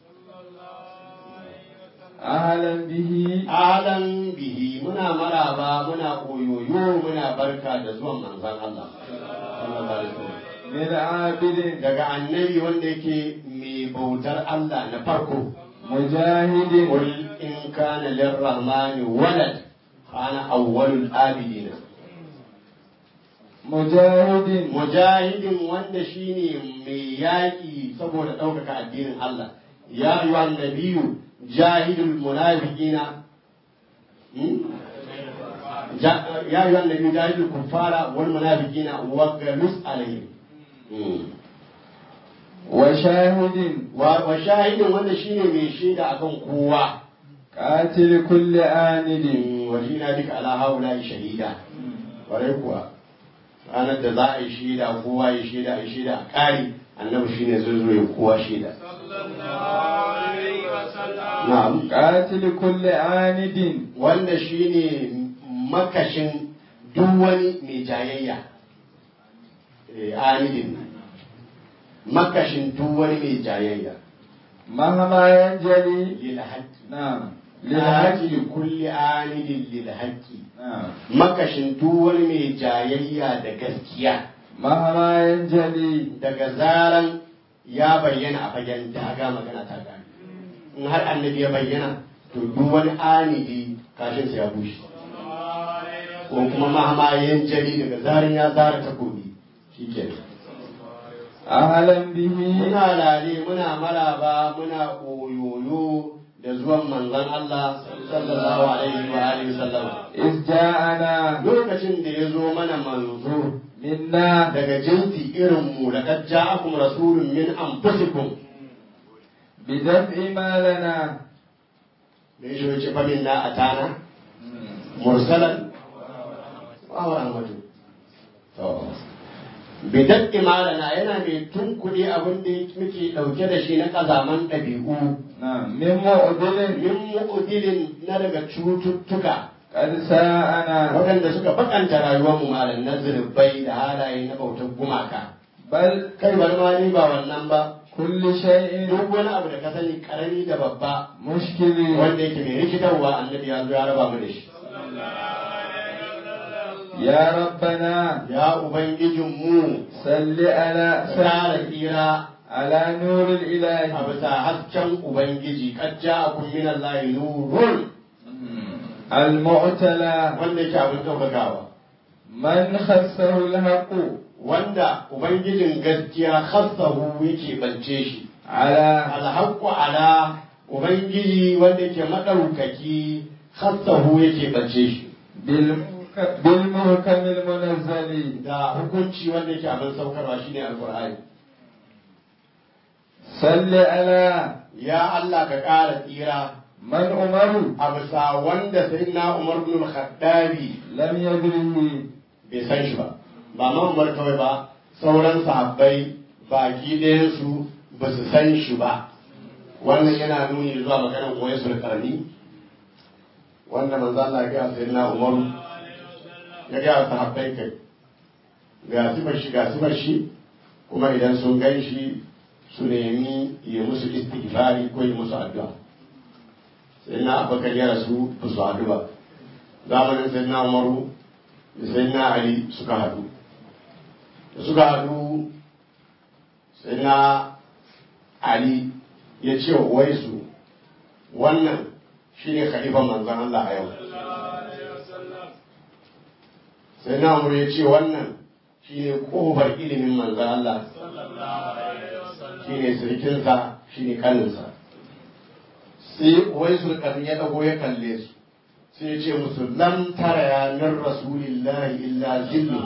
أهلا به alan bihi muna maraba muna koyoyo muna barka da zuwan manzon Allah sallallahu alaihi wasallam من عابد daga annabi wanda yake mai bautar Allah na farko مجاهد قل إن كان للرحمن ولد أنا أول الآبدين مجاهد مجاهد wanda shine mai yaƙi saboda ɗaukaka addinin Allah ya yi wa nabiyu jahidul munafiqina Hmm? Ja- ya yi wa nabiyu jahidul kuffara wal munafiqina wa galus alaihim Hmm. وشاهد wa wa shahidin wanda shine mai shaida akan kowa قاتل كل آند wajina duka ala haula shahida kwarai kuwa ranar da za a yi shaida kowa ya shaida a shaida a kari annabi shine zai zo ya kowa shaida na'am قاتل كل آند wanda shine makashin duk wani mai jayayya eh, anidin makashin duk wani mai jayayya مهما ينجلي lil haqqi نعم lilhaqqi للحق li kulli anidin lil haqqi نعم makashin duk wani mai jayayya da gaskiya مهما ينجلي daga zaran ya bayyana a fagen daga magana ta gane in har annabi ya bayyana to duk wani anidi kashin sa ya bushe ko kuma mahamayen jari daga zaran ya zara takobi shikenan أهلا به muna lale muna maraba muna koyoyo da zuwan manzon Allah sallallahu alaihi wa alihi wasallam إذ جاءنا lokacin da ya zo mana manzo منا daga jinsi irin mu laqad ja'akum rasulun min anfusikum بدفع ما لنا da ya shi fa minna atana mursalan wa wa rahmatu to bidan imalana yana mai tunkuɗe abin da muke ɗauke da shi na ƙazaman ɗabi'u نعم من معدل min mu'udilin na daga cututtuka قد ساءنا waɗanda suka bakanta rayuwar mu malam na zunubai da halaye na bautar gumaka بل kai bari ma ni ba wannan ba كل شيء duk wani abu da ka sani karami da babba مشكل wanda yake mai rikitarwa annabi ya zo ya raba mu da shi يا ربنا ya ubangijin mu صل على tsara صل tsira على نور a الإله bisa hasken ubangiji kad ja'akum min allahi nurun المعتلى wanda yake abin ɗaukakawa من خصه الحق wanda ubangijin gaskiya khassahu yake bance shi على alhaqqu ala ubangiji wanda yake madaukaki khassahu yake bance shi بالمحك- بالمحكم المنزل da hukunci wanda yake abin saukarwa shine alqur'ani صل على ya Allah ka ƙara tsira من عمر a bisa wanda sayyidina Umar bin al-Khattabi لم يدره bai san shi ba ba ma Umar kawai ba sauran sahabbai baki ɗayan su ba su san shi ba wannan yana nuni zuwa maganar Uwaisul Qarni wanda manzo Allah ya ga sayyidina Umar ya ga sahabbai kai ga sifar shi ga sifar shi kuma idan sun gan shi su nemi ya musu istighfari ko ya musu addu'a sai na abakar ya rasu ba su haɗu ba zamanin sai na umaru da sai na ali suka haɗu da suka haɗu sai na ali ya ce wa uwaisu wannan shi ne khalifan manzan Allah a yau sai na umaru ya ce wannan shi ne ƙofar ilimin manzan Allah shi ne sirkinsa shi ne kaninsa sai wai sulkan ya dago ya kalle su sai ya ce musu lam tara ya min rasulillahi illa zillu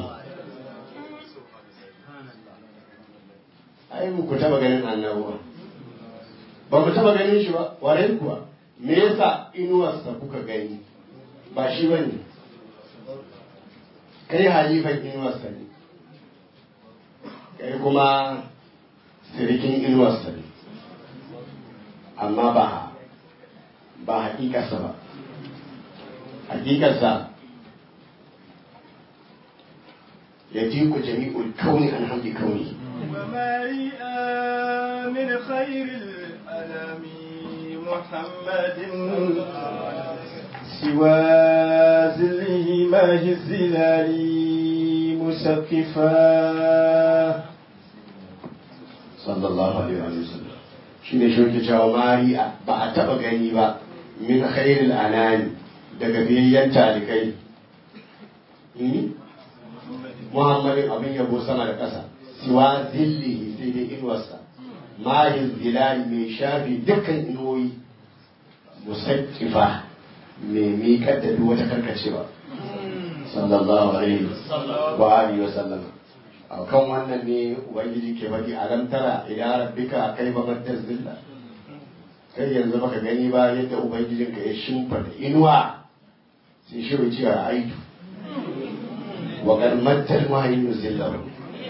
ai mu ku taba ganin annabuwa ba mu taba ganin shi ba warai kuwa me yasa inuwarsa kuka gani ba shi bane kai halifan inuwarsa ne kai kuma sirikin inuwarsa ne amma ba ba hakikarsa ba hakikarsa ya ji ku jami'ul kauni an hamdi kauni ومريئا من خير الأنام محمد سوى زله ماه الزلال مسقفا sallallahu alaihi wa sallam shi ne shauke cewa mari'a ba a taba gani ba min khairil anami daga biyayyen talikai Hmm? muhammadin abin yabo sama da ƙasa siwa zillihi sai dai inuwarsa mahin zilali mai shafi dukkan inuwoyi musakkifa mai miƙar da duk wata karkacewa sallallahu alaihi wa alihi wa sallam a kan wannan ne ubangiji ke faɗi alam tara ila rabbika kaifa maddar zilla kai yanzu baka gani ba yadda ubangijinka ya shimfada inuwa sai shi wuce a aitu wa qad maddal mahayyu zillahu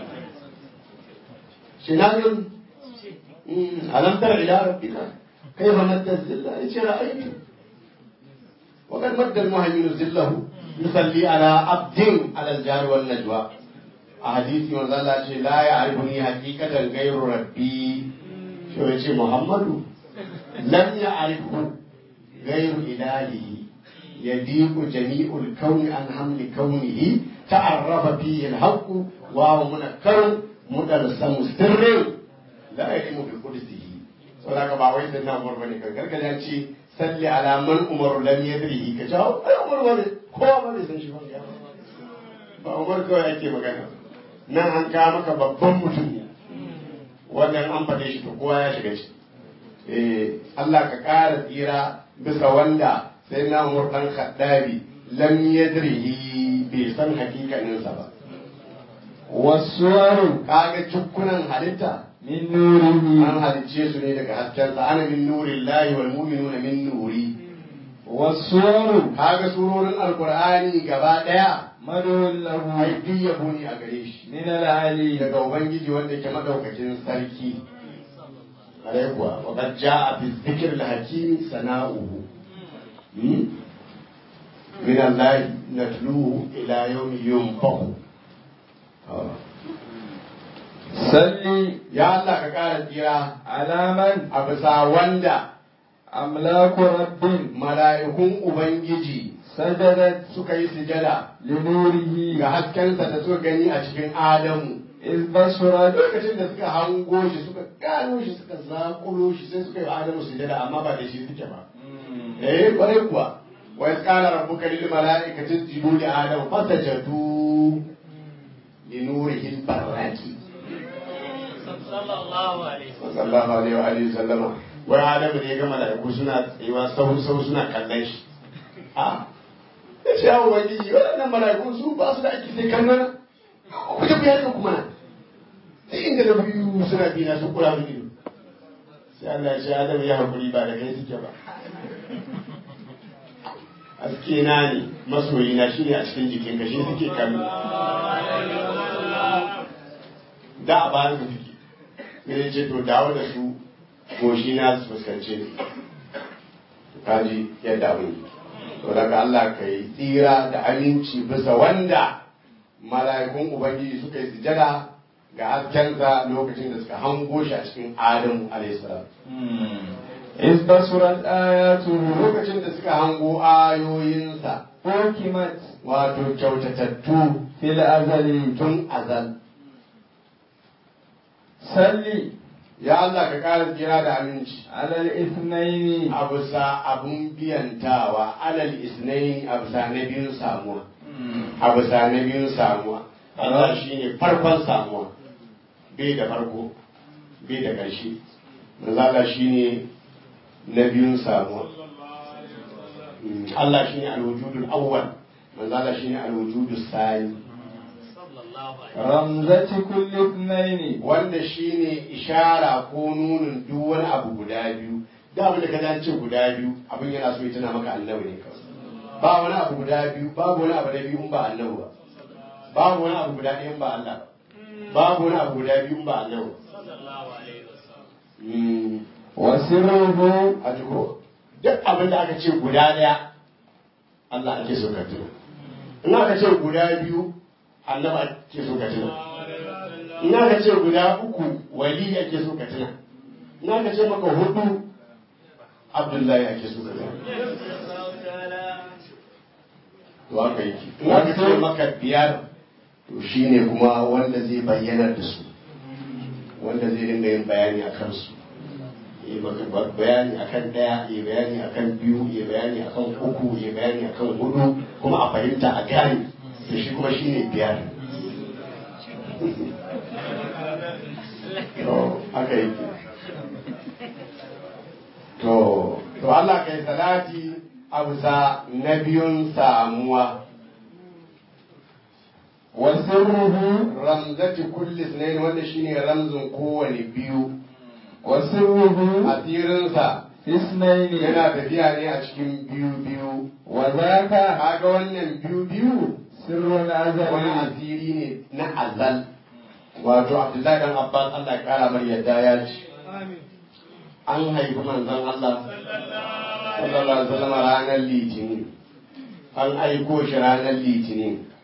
shi na yin alam tara ila rabbika kaifa maddar zilla yace ra'aytu وقد مد المهيمن زله يصلي على عبد على الجار والنجوى a hadisi manzo Allah ce la ya arifuni haqiqatan ghayru rabbi shi ya ce Muhammadu lam ya arifu ghayru ilahihi yadiqu jami'ul kauni an hamli kaunihi ta'arrafa fihi al-haqq wa huwa munakkar mudarsamu sirrin la yalimu bi qudsihi saboda ba wai sai na umar bane kan gargaɗi ya ce salli ala man umar lam yadrihi ka jawo ai umar bane kowa ba bai san shi ba ba umar kawai ake magana nan an kawo maka babban mutum ne wannan an faɗe shi to kowa ya shiga shi eh Allah ka ƙara tsira bisa wanda sai na umar dan khaddabi lam yadrihi bai san hakikaninsa ba والصور kaga cukkunan halitta من نوره an halicce su ne daga haskensa ana min nurin lahi wal mu'minuna min nuri والصور kaga surorin alqur'ani gaba daya مدعو له ai duk yabo ne a gare shi من العلي daga ubangiji wanda ke madaukakin sarki kare kuwa wa qad jaa fi dhikr al hakim sana'uhu Hmm? min allahi natluhu ila yawmi yunfahu Ah. صلي ya Allah ka kara tsira على من a bisa wanda أملاك رب mala'ikun ubangiji سجدت suka yi sujada لنوره ga haskensa da suka gani a cikin Adamu. إذ بصرت Lokacin da suka hango shi suka gano shi suka zakulo shi sai suka yi wa Adamu sujada amma ba da shi suke ba. Eh kwarai kuwa. Wa iz qala rabbuka lil mala'ikati isjudu li Adam fasajadu li nurihil barraki. sallallahu alaihi Sallallahu alaihi wa alihi sallama. Wai Adamu ne ya ga mala'iku suna tsayuwa sau sau suna kallon shi. A ya ce yawon ubangiji waɗannan mala'iku su ba su da aiki sai kallon ku je ku yi harkar kuma nan sai inda na biyu suna bi na sun kura mini ido sai Allah ya ce Adam ya hakuri ba da kai suke ba aske na ne masoyi na shi ne a cikin jikin ka shi suke kallo da a bayan ka suke sai ya ce to dawo da su goshi na su fuskance ni kaji yadda abin yi to daga Allah ka yi tsira da aminci bisa wanda mala'ikun ubangiji suka yi sujada ga haskensa lokacin da suka hango shi a cikin adamu alaihissalam إذ بصرت آياته lokacin da suka hango ayoyinsa حكمت wato kyautatattu في الأزل tun azal صلي ya Allah ka ƙara tsira da aminci على الاثنين a bisa abun biyantawa alal isnaini a bisa na biyun samuwa a bisa na biyun samuwa Allah shi ne farkon samuwa bai da farko bai da ƙarshe manzala shi ne na biyun samuwa Mm, Allah shi ne alwujudul awwal manzala shi ne alwujudul sani sallallahu alaihi رمزة كل اثنين wanda shi ne ishara ko nunin duk wani abu guda biyu da abin da ka dace guda biyu abin yana so ya tuna maka annabi ne kawai ba wani abu guda biyu babu wani abu da biyu in ba annabi ba babu wani abu guda ɗaya in ba Allah ba babu wani abu guda biyu in ba annabi ba sallallahu alaihi wasallam Mm, وسره a jiko duk abin da aka ce guda ɗaya Allah ake so ka tuna in aka ce guda biyu annabi ake so ka tuna in aka ce guda uku wali ake so ka tuna in aka ce maka hudu abdullahi ake so ka tuna to haka yake in aka ce maka biyar to shine kuma wanda zai bayyana da su wanda zai dinga yin bayani a kansu yi maka bayani akan daya yi bayani akan biyu yi bayani akan uku yi bayani akan hudu kuma a fahimta a gane da shi kuma shine biyar to haka yake to to Allah kai salati a bisa na biyun samuwa وسره ramzati kulli sunayin wanda shine ramzin kowane biyu وسره asirinsa في اثنين yana tafiya ne a cikin biyu biyu وذاك kaga wannan biyu biyu سر wani الأزل asiri ne na azal wato abdullahi dan abbas allah ya kara mar yadda ya ce an haifi manzon allah sallallahu alaihi wasallam ranar litinin an aiko shi ranar litinin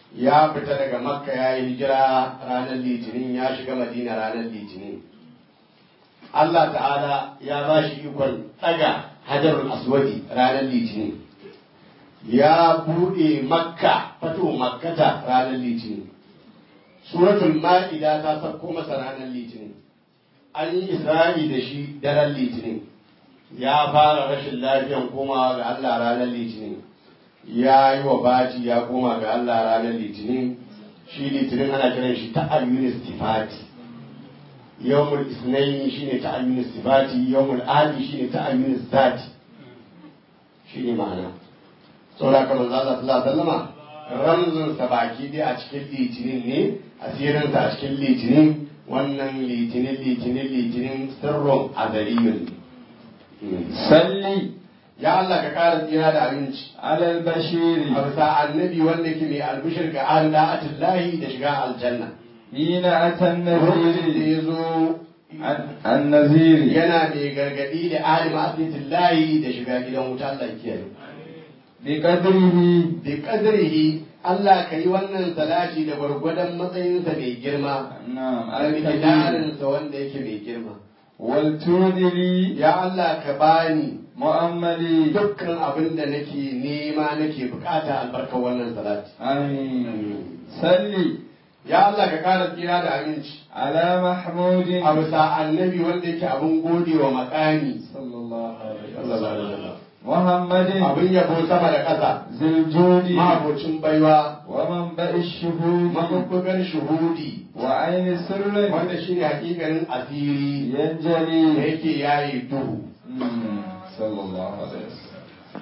ya fita daga makka ya yi hijira ranar litinin ya shiga madina ranar litinin Allah ta'ala ya ba shi ikon ɗaga hajarul aswadi ranar litinin ya buɗe makka fato makkata ranar litinin suratul ma'ida ta sauko masa ranar litinin an yi isra'i da shi daren litinin ya fara rashin lafiyan komawa ga Allah ranar litinin ya yi wa baji ya koma ga Allah ranar litinin shi litinin ana kiran shi ta ayyunis tifati yawmul isnaini shine ta ayyunis tifati yawmul adi shine ta ayyunis zati shine ma'ana saboda kamar Allah sallallahu alaihi wasallama ramzin sa baki dai a cikin litinin ne asirin sa a cikin litinin wannan litinin litinin litinin sirrun azaliyun ne salli ya Allah ka ƙara tsira da abinci alal bashiri a bisa annabi wanda ke mai albishir ga an da'atullahi da shiga aljanna hina atan lokacin da naziri ya zo an naziri yana mai gargadi da ahli ma'asiyatullahi da shiga gidan wuta Allah ya kiyaye bi qadrihi bi qadrihi Allah ka yi wannan salati da gwargwadon matsayinsa mai girma na'am a al-kabir mikidarinsa wanda yake mai girma wal tudili ya Allah ka bani mu'ammali dukkan abin da nake nema nake bukata albarkar wannan salati amin salli ya Allah ka kara tsira da aminci ala mahmudin a bisa annabi wanda yake abin gode wa makami sallallahu alaihi sallallahu alaihi wasallam muhammadin abin yabo sama da ƙasa ziljudi ma'abocin baiwa wa manba'i shuhudi mabubbugan shuhudi wa aini sirrin wanda shi ne hakikanin asiri da yanjali yake yayi duhu Mm, sallallahu alaihi wasallam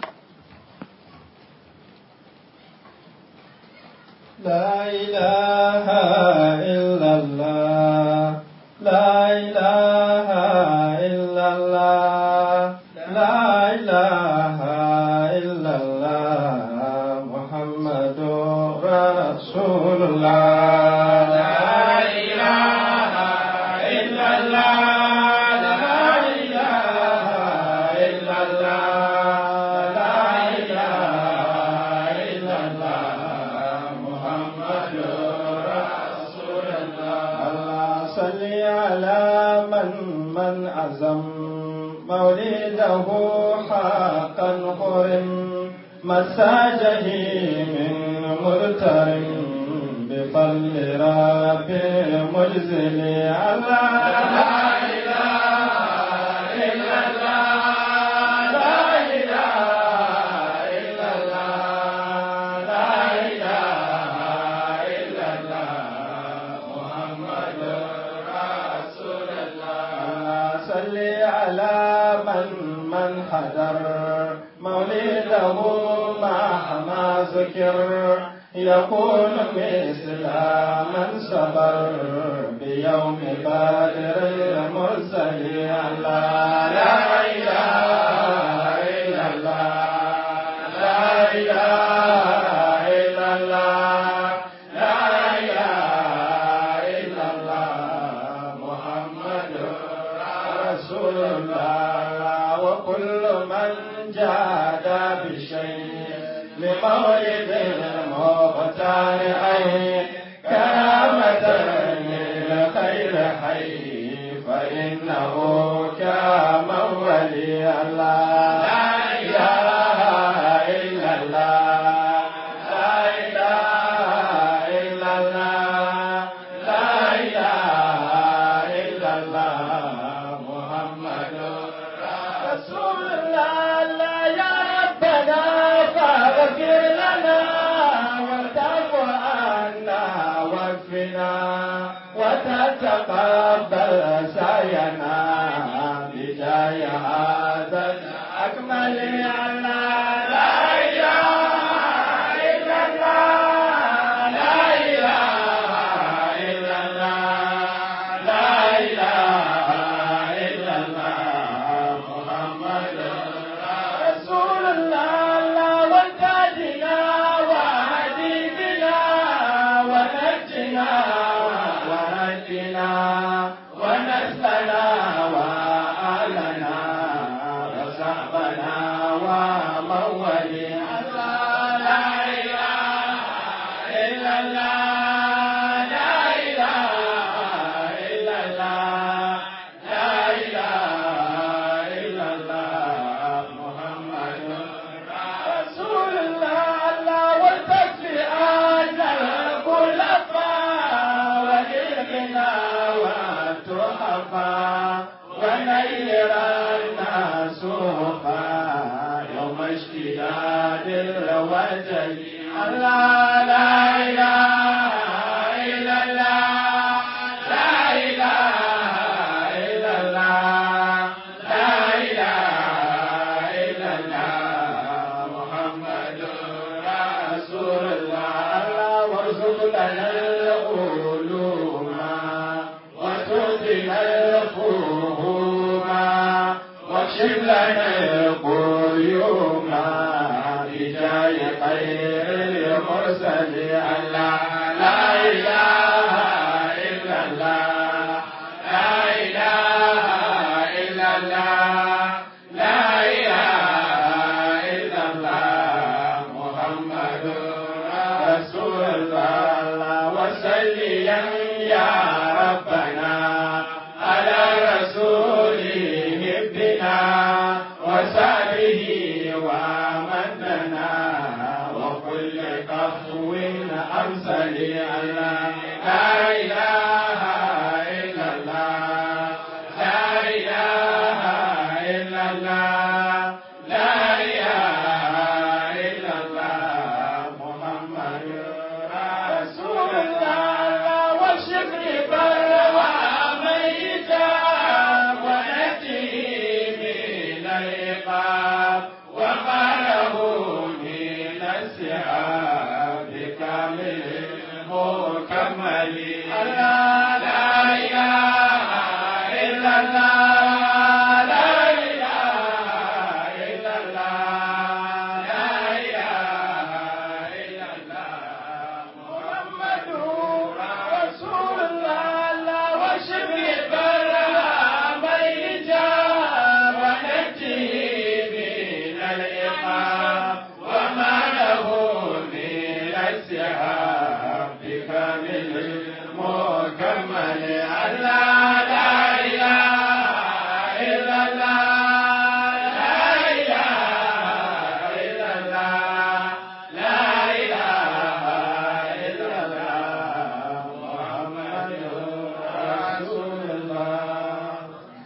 لا إله إلا الله لا إله إلا الله لا إله إلا الله محمد رسول الله لا إله إلا الله لا إله إلا الله لا إله إلا الله محمد رسول الله الله صل على من من عزم مولده حقا قرم مساجه من مرتر بفضل رب مجزل الله لا إله إلا الله لا إله إلا الله لا إله إلا الله محمد رسول الله صل على من من حضر مولده مهما ذكر يكون مثل من صبر بيوم بدر المرسل الله لا إله إلا الله لا إله إلا الله لا إله إلا الله محمد رسول الله وكل من جاد بشيء لمولد المختار أي كرامة للخير حي فإنه كما ولي الله لا إله إلا الله لا إله إلا الله لا إله إلا الله محمد رسول الله لا يا ربنا فاغفر لنا وتعف عنا واكفنا وتتقبل سعينا بجاه هذا الأكمل الله لا إله إلا الله لا إله إلا الله لا إله إلا الله محمد رسول الله لا وكادنا وحبيبنا ونجنا ونجنا ونسلنا وأهلنا وصحبنا ونير الناس يوم اشتداد الوجل الله لا إله إلا الله لا إله إلا الله لا إله إلا الله محمد رسول الله وارزق لنا العلوم وتؤتنا الفهوم واكشف لنا القيوم بجاه خير المرسلين الله لا إله إلا الله لا إله إلا الله لا إله إلا الله محمد رسول الله وسلم يا ربنا على رسوله ابنا وسعده ومدنا وكل قفو أرسل الله لا إله إلا الله لا إله إلا الله لا إله إلا الله محمد رسول الله والشكر بلوى ميتا ونجي من العقاب وما له من السحاب كامل مكمل الله لا إله إلا الله لا إله إلا الله لا إله إلا الله محمد رسول الله وشفي البلاء ميتا ونجي من العقاب وما له من السحاب بكامل مكمل الله لا إله إلا الله لا إله إلا الله لا إله إلا الله محمد رسول الله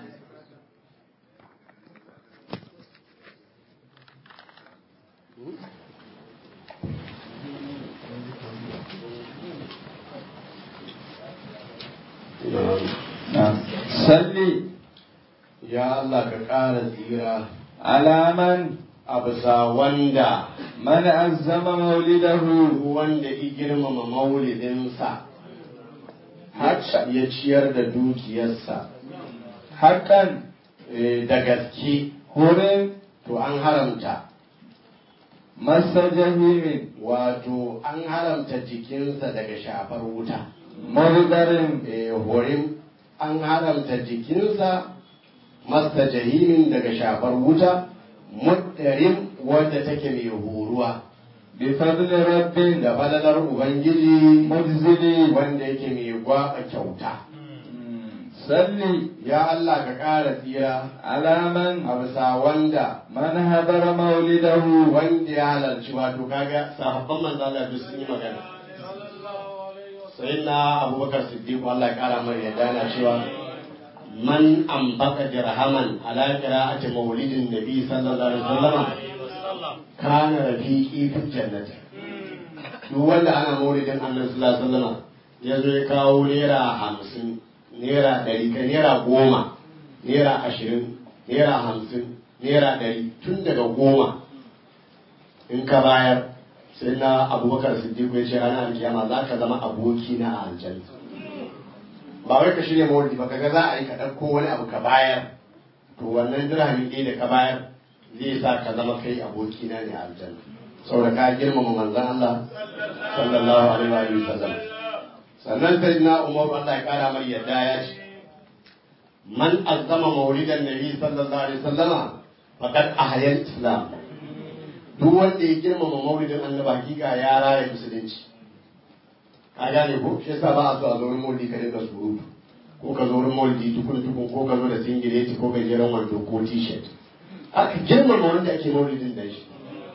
salli ya Allah ka ƙara tsira ala man a bisa wanda man azzama maulidahu wanda i girmama maulidinsa Haka. ya ciyar da dukiyarsa haqqan eh, da gaske hurin to an haramta masa jahimin wato an haramta jikinsa daga shafar wuta murdarin eh, horin an haramta jikinsa masta jahimin daga shafar wuta muddarin wadda take mai horuwa bi fadli rabbin da falalar ubangiji mujzili wanda yake mai gwaba kyauta salli ya Allah ka ƙara tsira ala man a bisa wanda man hadara maulidahu wanda ya halarci wato kaga sahabban manzo Allah duk sun yi magana sai na abubakar siddiq Allah ya kara mai yadda na cewa man ambaka dirhaman ala qira'ati maulidin nabi sallallahu alaihi wasallam kana rafiqi fil jannati duk wanda ana maulidin annabi sallallahu alaihi wasallam ya zo ya kawo naira hamsin naira ɗari ka naira goma naira ashirin naira hamsin naira ɗari tun daga goma in ka bayar sai na abubakar siddiq ya ce ranar alkiyama za ka zama aboki na a aljanna ba wai ka shirya mawulidi ba kaga za a yi ka ɗauko wani abu ka bayar to wannan dirhami ɗaya da ka bayar zai sa ka zama kai aboki na ne a aljanna saboda ka girmama manzon Allah sallallahu alaihi wa sallam sannan sai na umar Allah ya kara mai yadda ya ce man azzama maulidan nabi sallallahu alaihi wasallama faqad ahya islam duk wanda ya girmama maulidin annabi hakika ya raya musulunci ka gane ko shi yasa ba a so a zo wurin maulidi ka dinga surutu ko ka zo wurin maulidi tukun tukun ko ka zo da singileti ko gajeren wando ko t-shirt aka girmama wanda ake maulidin da shi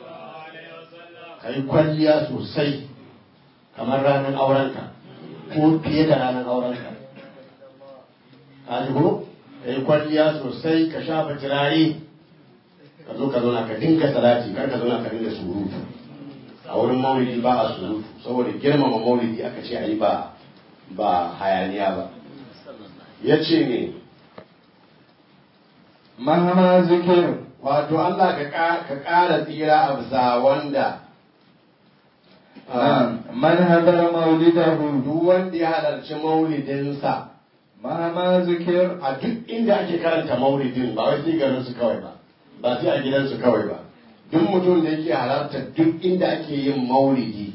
ka yi kwalliya sosai kamar ranar aurenka ko fiye da ranar aurenka ka ji ko ka yi kwalliya sosai ka shafa turare ka zo ka zauna ka dinga salati kar ka zauna ka dinga surutu a wurin maulidi ba a surutu saboda girmama maulidi aka ce a yi ba ba hayaniya ba ya ce ne مهما ذكر wato Allah ka ƙa- ka ƙara tsira a bisa wanda نعم من هدر مولده duk wanda ya halarci maulidinsa مهما ذكر a duk inda ake karanta maulidin ba wai sai garinsu kawai ba ba sai a gidansu kawai ba duk mutum da yake halarta duk inda ake yin maulidi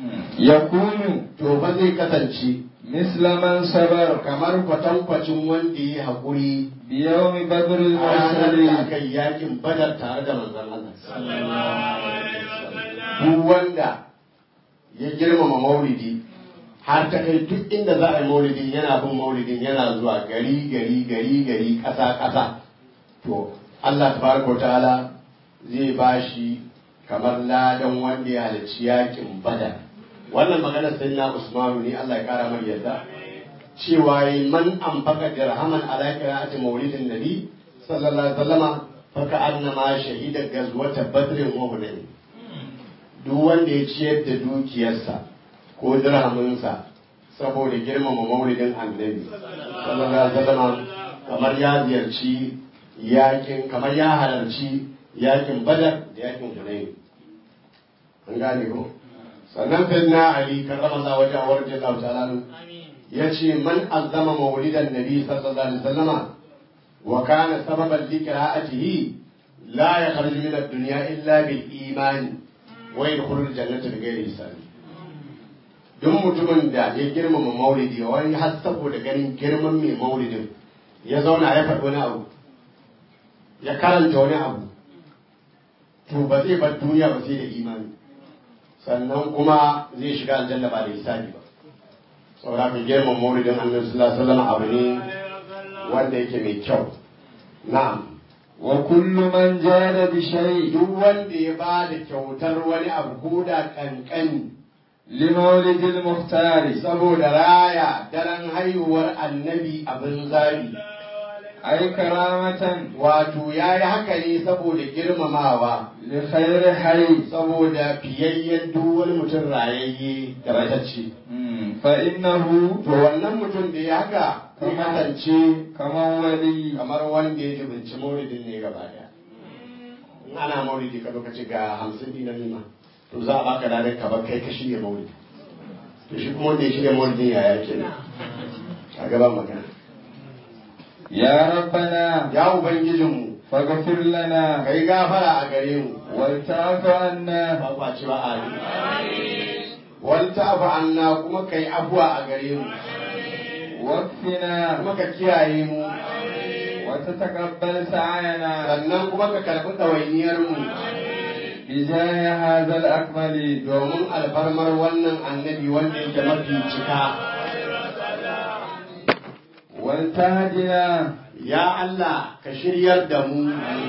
يكون to ba zai kasance مثل من صبر kamar kwatankwacin wanda ya haƙuri بيوم بدر a ranar da المرسل aka yi yakin badar tare da manzon Allah duk wanda ya girmama maulidi har ta kai duk inda za a yi maulidin yana bin maulidin yana zuwa gari gari gari gari ƙasa ƙasa to Allah tabaraka wa ta'ala zai bashi kamar ladan wanda ya halarci yakin badar wannan maganar sai na Usmanu ne Allah ya kara mar yadda cewa yi man an faka dirhaman ala qira'ati maulidin nabi sallallahu alaihi wasallama faka annama shahida gazwata badrin wa hunain duk wanda ya ciyar da dukiyarsa ko dirhaminsa saboda girmama maulidin annabi sallallahu alaihi wasallama kamar ya ziyarci yakin kamar ya halarci yakin badar da yakin hunain an gane ko sannan sai na ali karrama Allah wajen warje Allah ta'ala ya ce man azama maulidan nabi sallallahu alaihi wasallama wa kana sababan li qira'atihi la yakhruju min ad-dunya illa bil iman wa yadkhulu al-jannata bi ghairi hisab duk mutumin da ya girmama maulidi wani har saboda ganin girman mai maulidin ya zauna ya faɗi wani abu ya karanta wani abu to ba zai bar duniya ba sai da imani sannan kuma zai shiga aljanna ba da hisabi ba saboda ka girman maulidin annabi sallallahu alaihi wasallam abu ne wanda yake mai kyau na'am وكل من جاد بشيء duk wanda ya ba da kyautar wani abu ko da kankani لمولد المختار saboda raya daren haihuwar annabi abin zabi أي كرامة wato ya yi haka ne saboda girmamawa لخير حي saboda fiyayyen duk wani mutum rayayye da matacce مم. فإنه to wannan mutum da ya haka zai kasance كمن ولي kamar wanda ya jibinci mauridin ne gaba daya in ana mauridi ka lokaci ga hamsin dina nima to za a baka ladan ka bar kai ka shirya mauridi to shi kuma wanda ya shirya mauridin yaya kenan a gaban magana يا ربنا ya ubangijinmu فاغفر لنا ka yi gafara a gare mu والتعف عنا ba kwa ci ba a yi wanta abu anna kuma ka yi abuwa a gare mu واكفنا kuma ka kiyaye mu وتتقبل سعينا sannan kuma ka karɓi ɗawainiyar mu بجاه هذا الأكمل domin alfarmar wannan annabi wanda yake mafi cika والتهدنا ya Allah ka shiryar da mu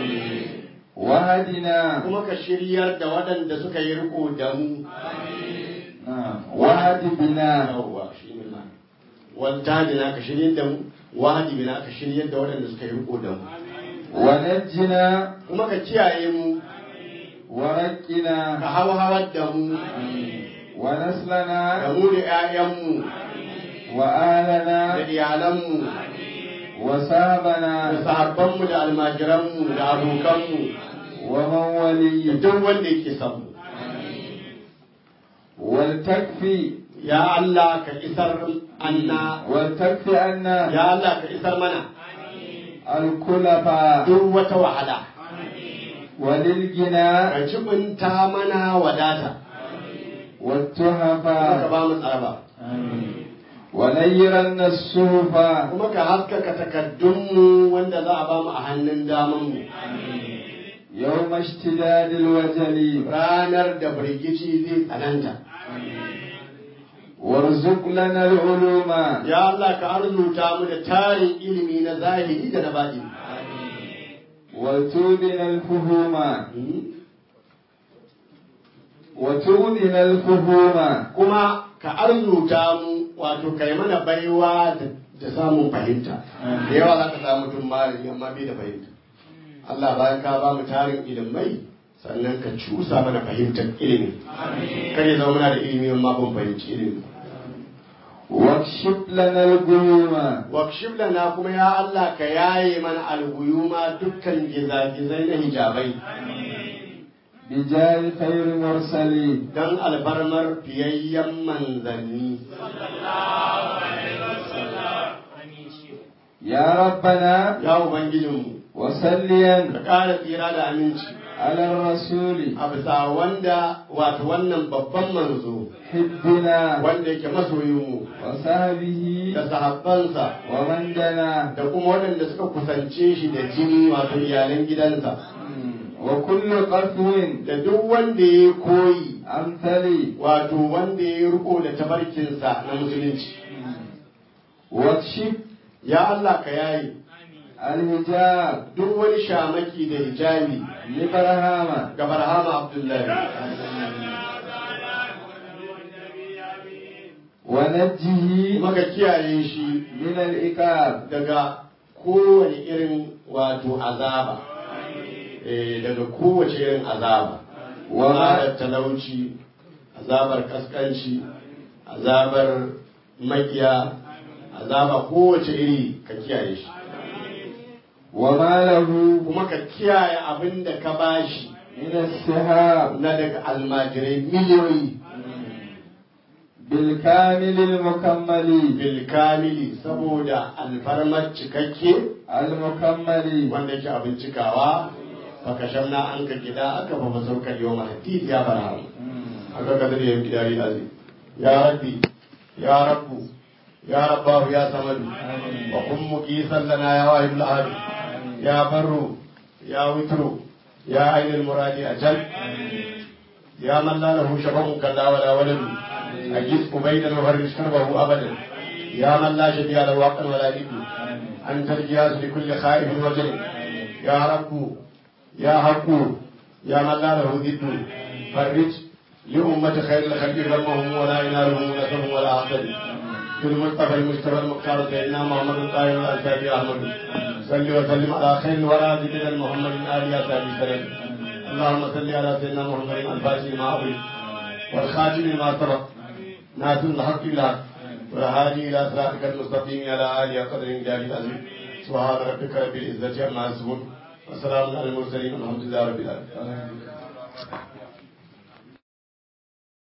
وهدنا kuma ka shiryar da waɗanda suka yi riko da mu نعم وهد بنا yawwa shi ne ma wanta dina ka shiryar da mu wahadi bina ka shiryar da waɗanda suka yi riko da mu ونجنا kuma ka kiyaye mu ورقنا ka hawhawar da mu da ونسلنا mu da 'ya'yanmu da وآلنا iyalanmu da وصحبنا sahabbanmu da almajiranmu da abokanmu ومن da ولي duk wanda yake son mu ولتكفي ya Allah ka isar anna ولتكفي عنا ya Allah ka isar mana الكلفة duk wata wahala وللغنى ka jibinta mana wadata ka والتحفة ba mu tsaraba ونيرن الصوف kuma ka haskaka takaddunmu wanda za a ba mu a hannun damanmu يوم اشتداد الوجل ranar da firgici zai tsananta وارزق لنا العلوم ya Allah ka arzuta mu da tarin ilimi na zahiri da na baɗini وتودنا الفهوم وتودنا الفهوم kuma ka arzuta mu wato kai mana baiwa da da samun fahimta da yawa za ka samu mutum malami amma bai da fahimta Allah bayan ka ba mu tarin ilimai sannan ka cusa mana fahimtar ilimi kar ya zama muna da ilimi amma ban fahimci ilimi واكشف لنا الغيوم wakshif lana kuma ya Allah ka yaye mana alguyuma dukkan gizagizai na hijabai بجاه خير مرسلين dan alfarmar fiyayyen manzanni يا ربنا ya ubangijinmu وسليا ka ƙara tsira da aminci على الرسول a bisa wanda wato wannan babban manzo حبنا wanda yake masoyinmu وصحبه da sahabbansa ومن دنا da kuma waɗanda suka kusance shi da jini wato iyalan gidansa وكل قفو da duk wanda ya koyi أمثلي wato wanda ya riko da tabarkinsa na musulunci واكشف ya Allah ka yayi الحجاب duk wani shamaki da hijabi لبرهامة ga Barhama Abdullahi ونجه kuma ka kiyaye shi من الإكاب daga kowane irin wato azaba eh daga kowace irin azaba azabar talauci azabar kaskanci azabar makiya azaba kowace iri ka kiyaye shi وما له kuma ka kiyaye abin da ka bashi من السحاب na daga almajirai miliyoyi بالكامل المكمل bilkamili saboda alfarmar cikakke المكمل wanda yake abin cikawa baka shamna an ka gida aka fa masaukar yau mahadid ya bara aka kadar ya gidari azi ya rabbi ya rabbu ya rabbahu ya samadu wa kun muqisan lana ya wahidul ahad ya barru ya witru ya ainul muradi ajal ya man la lahu shabahun kalla wala waladu أجد أبيدا وفرج كربه أبدا يا من لا شبيه له حقا ولا إبن أنت الجهاز لكل خائف وجل يا رب يا حق يا من لا له ضد فرج لأمة خير الخلق غمهم ولا ينالهم نسبهم ولا عقل بالمصطفى المجتبى المختار سيدنا محمد الطاهر الأنسابي أحمد صل وسلم على خير الورى سيدنا محمد آل أسابي سلام اللهم صل على سيدنا محمد الفاتح لما أغلق والخاتم لما سبق ناصر الحق بالحق والهادي الى صراطك المستقيم على اله قدر جلال العظيم سبحان ربك رب العزه عما يصفون وسلام على المرسلين والحمد لله رب العالمين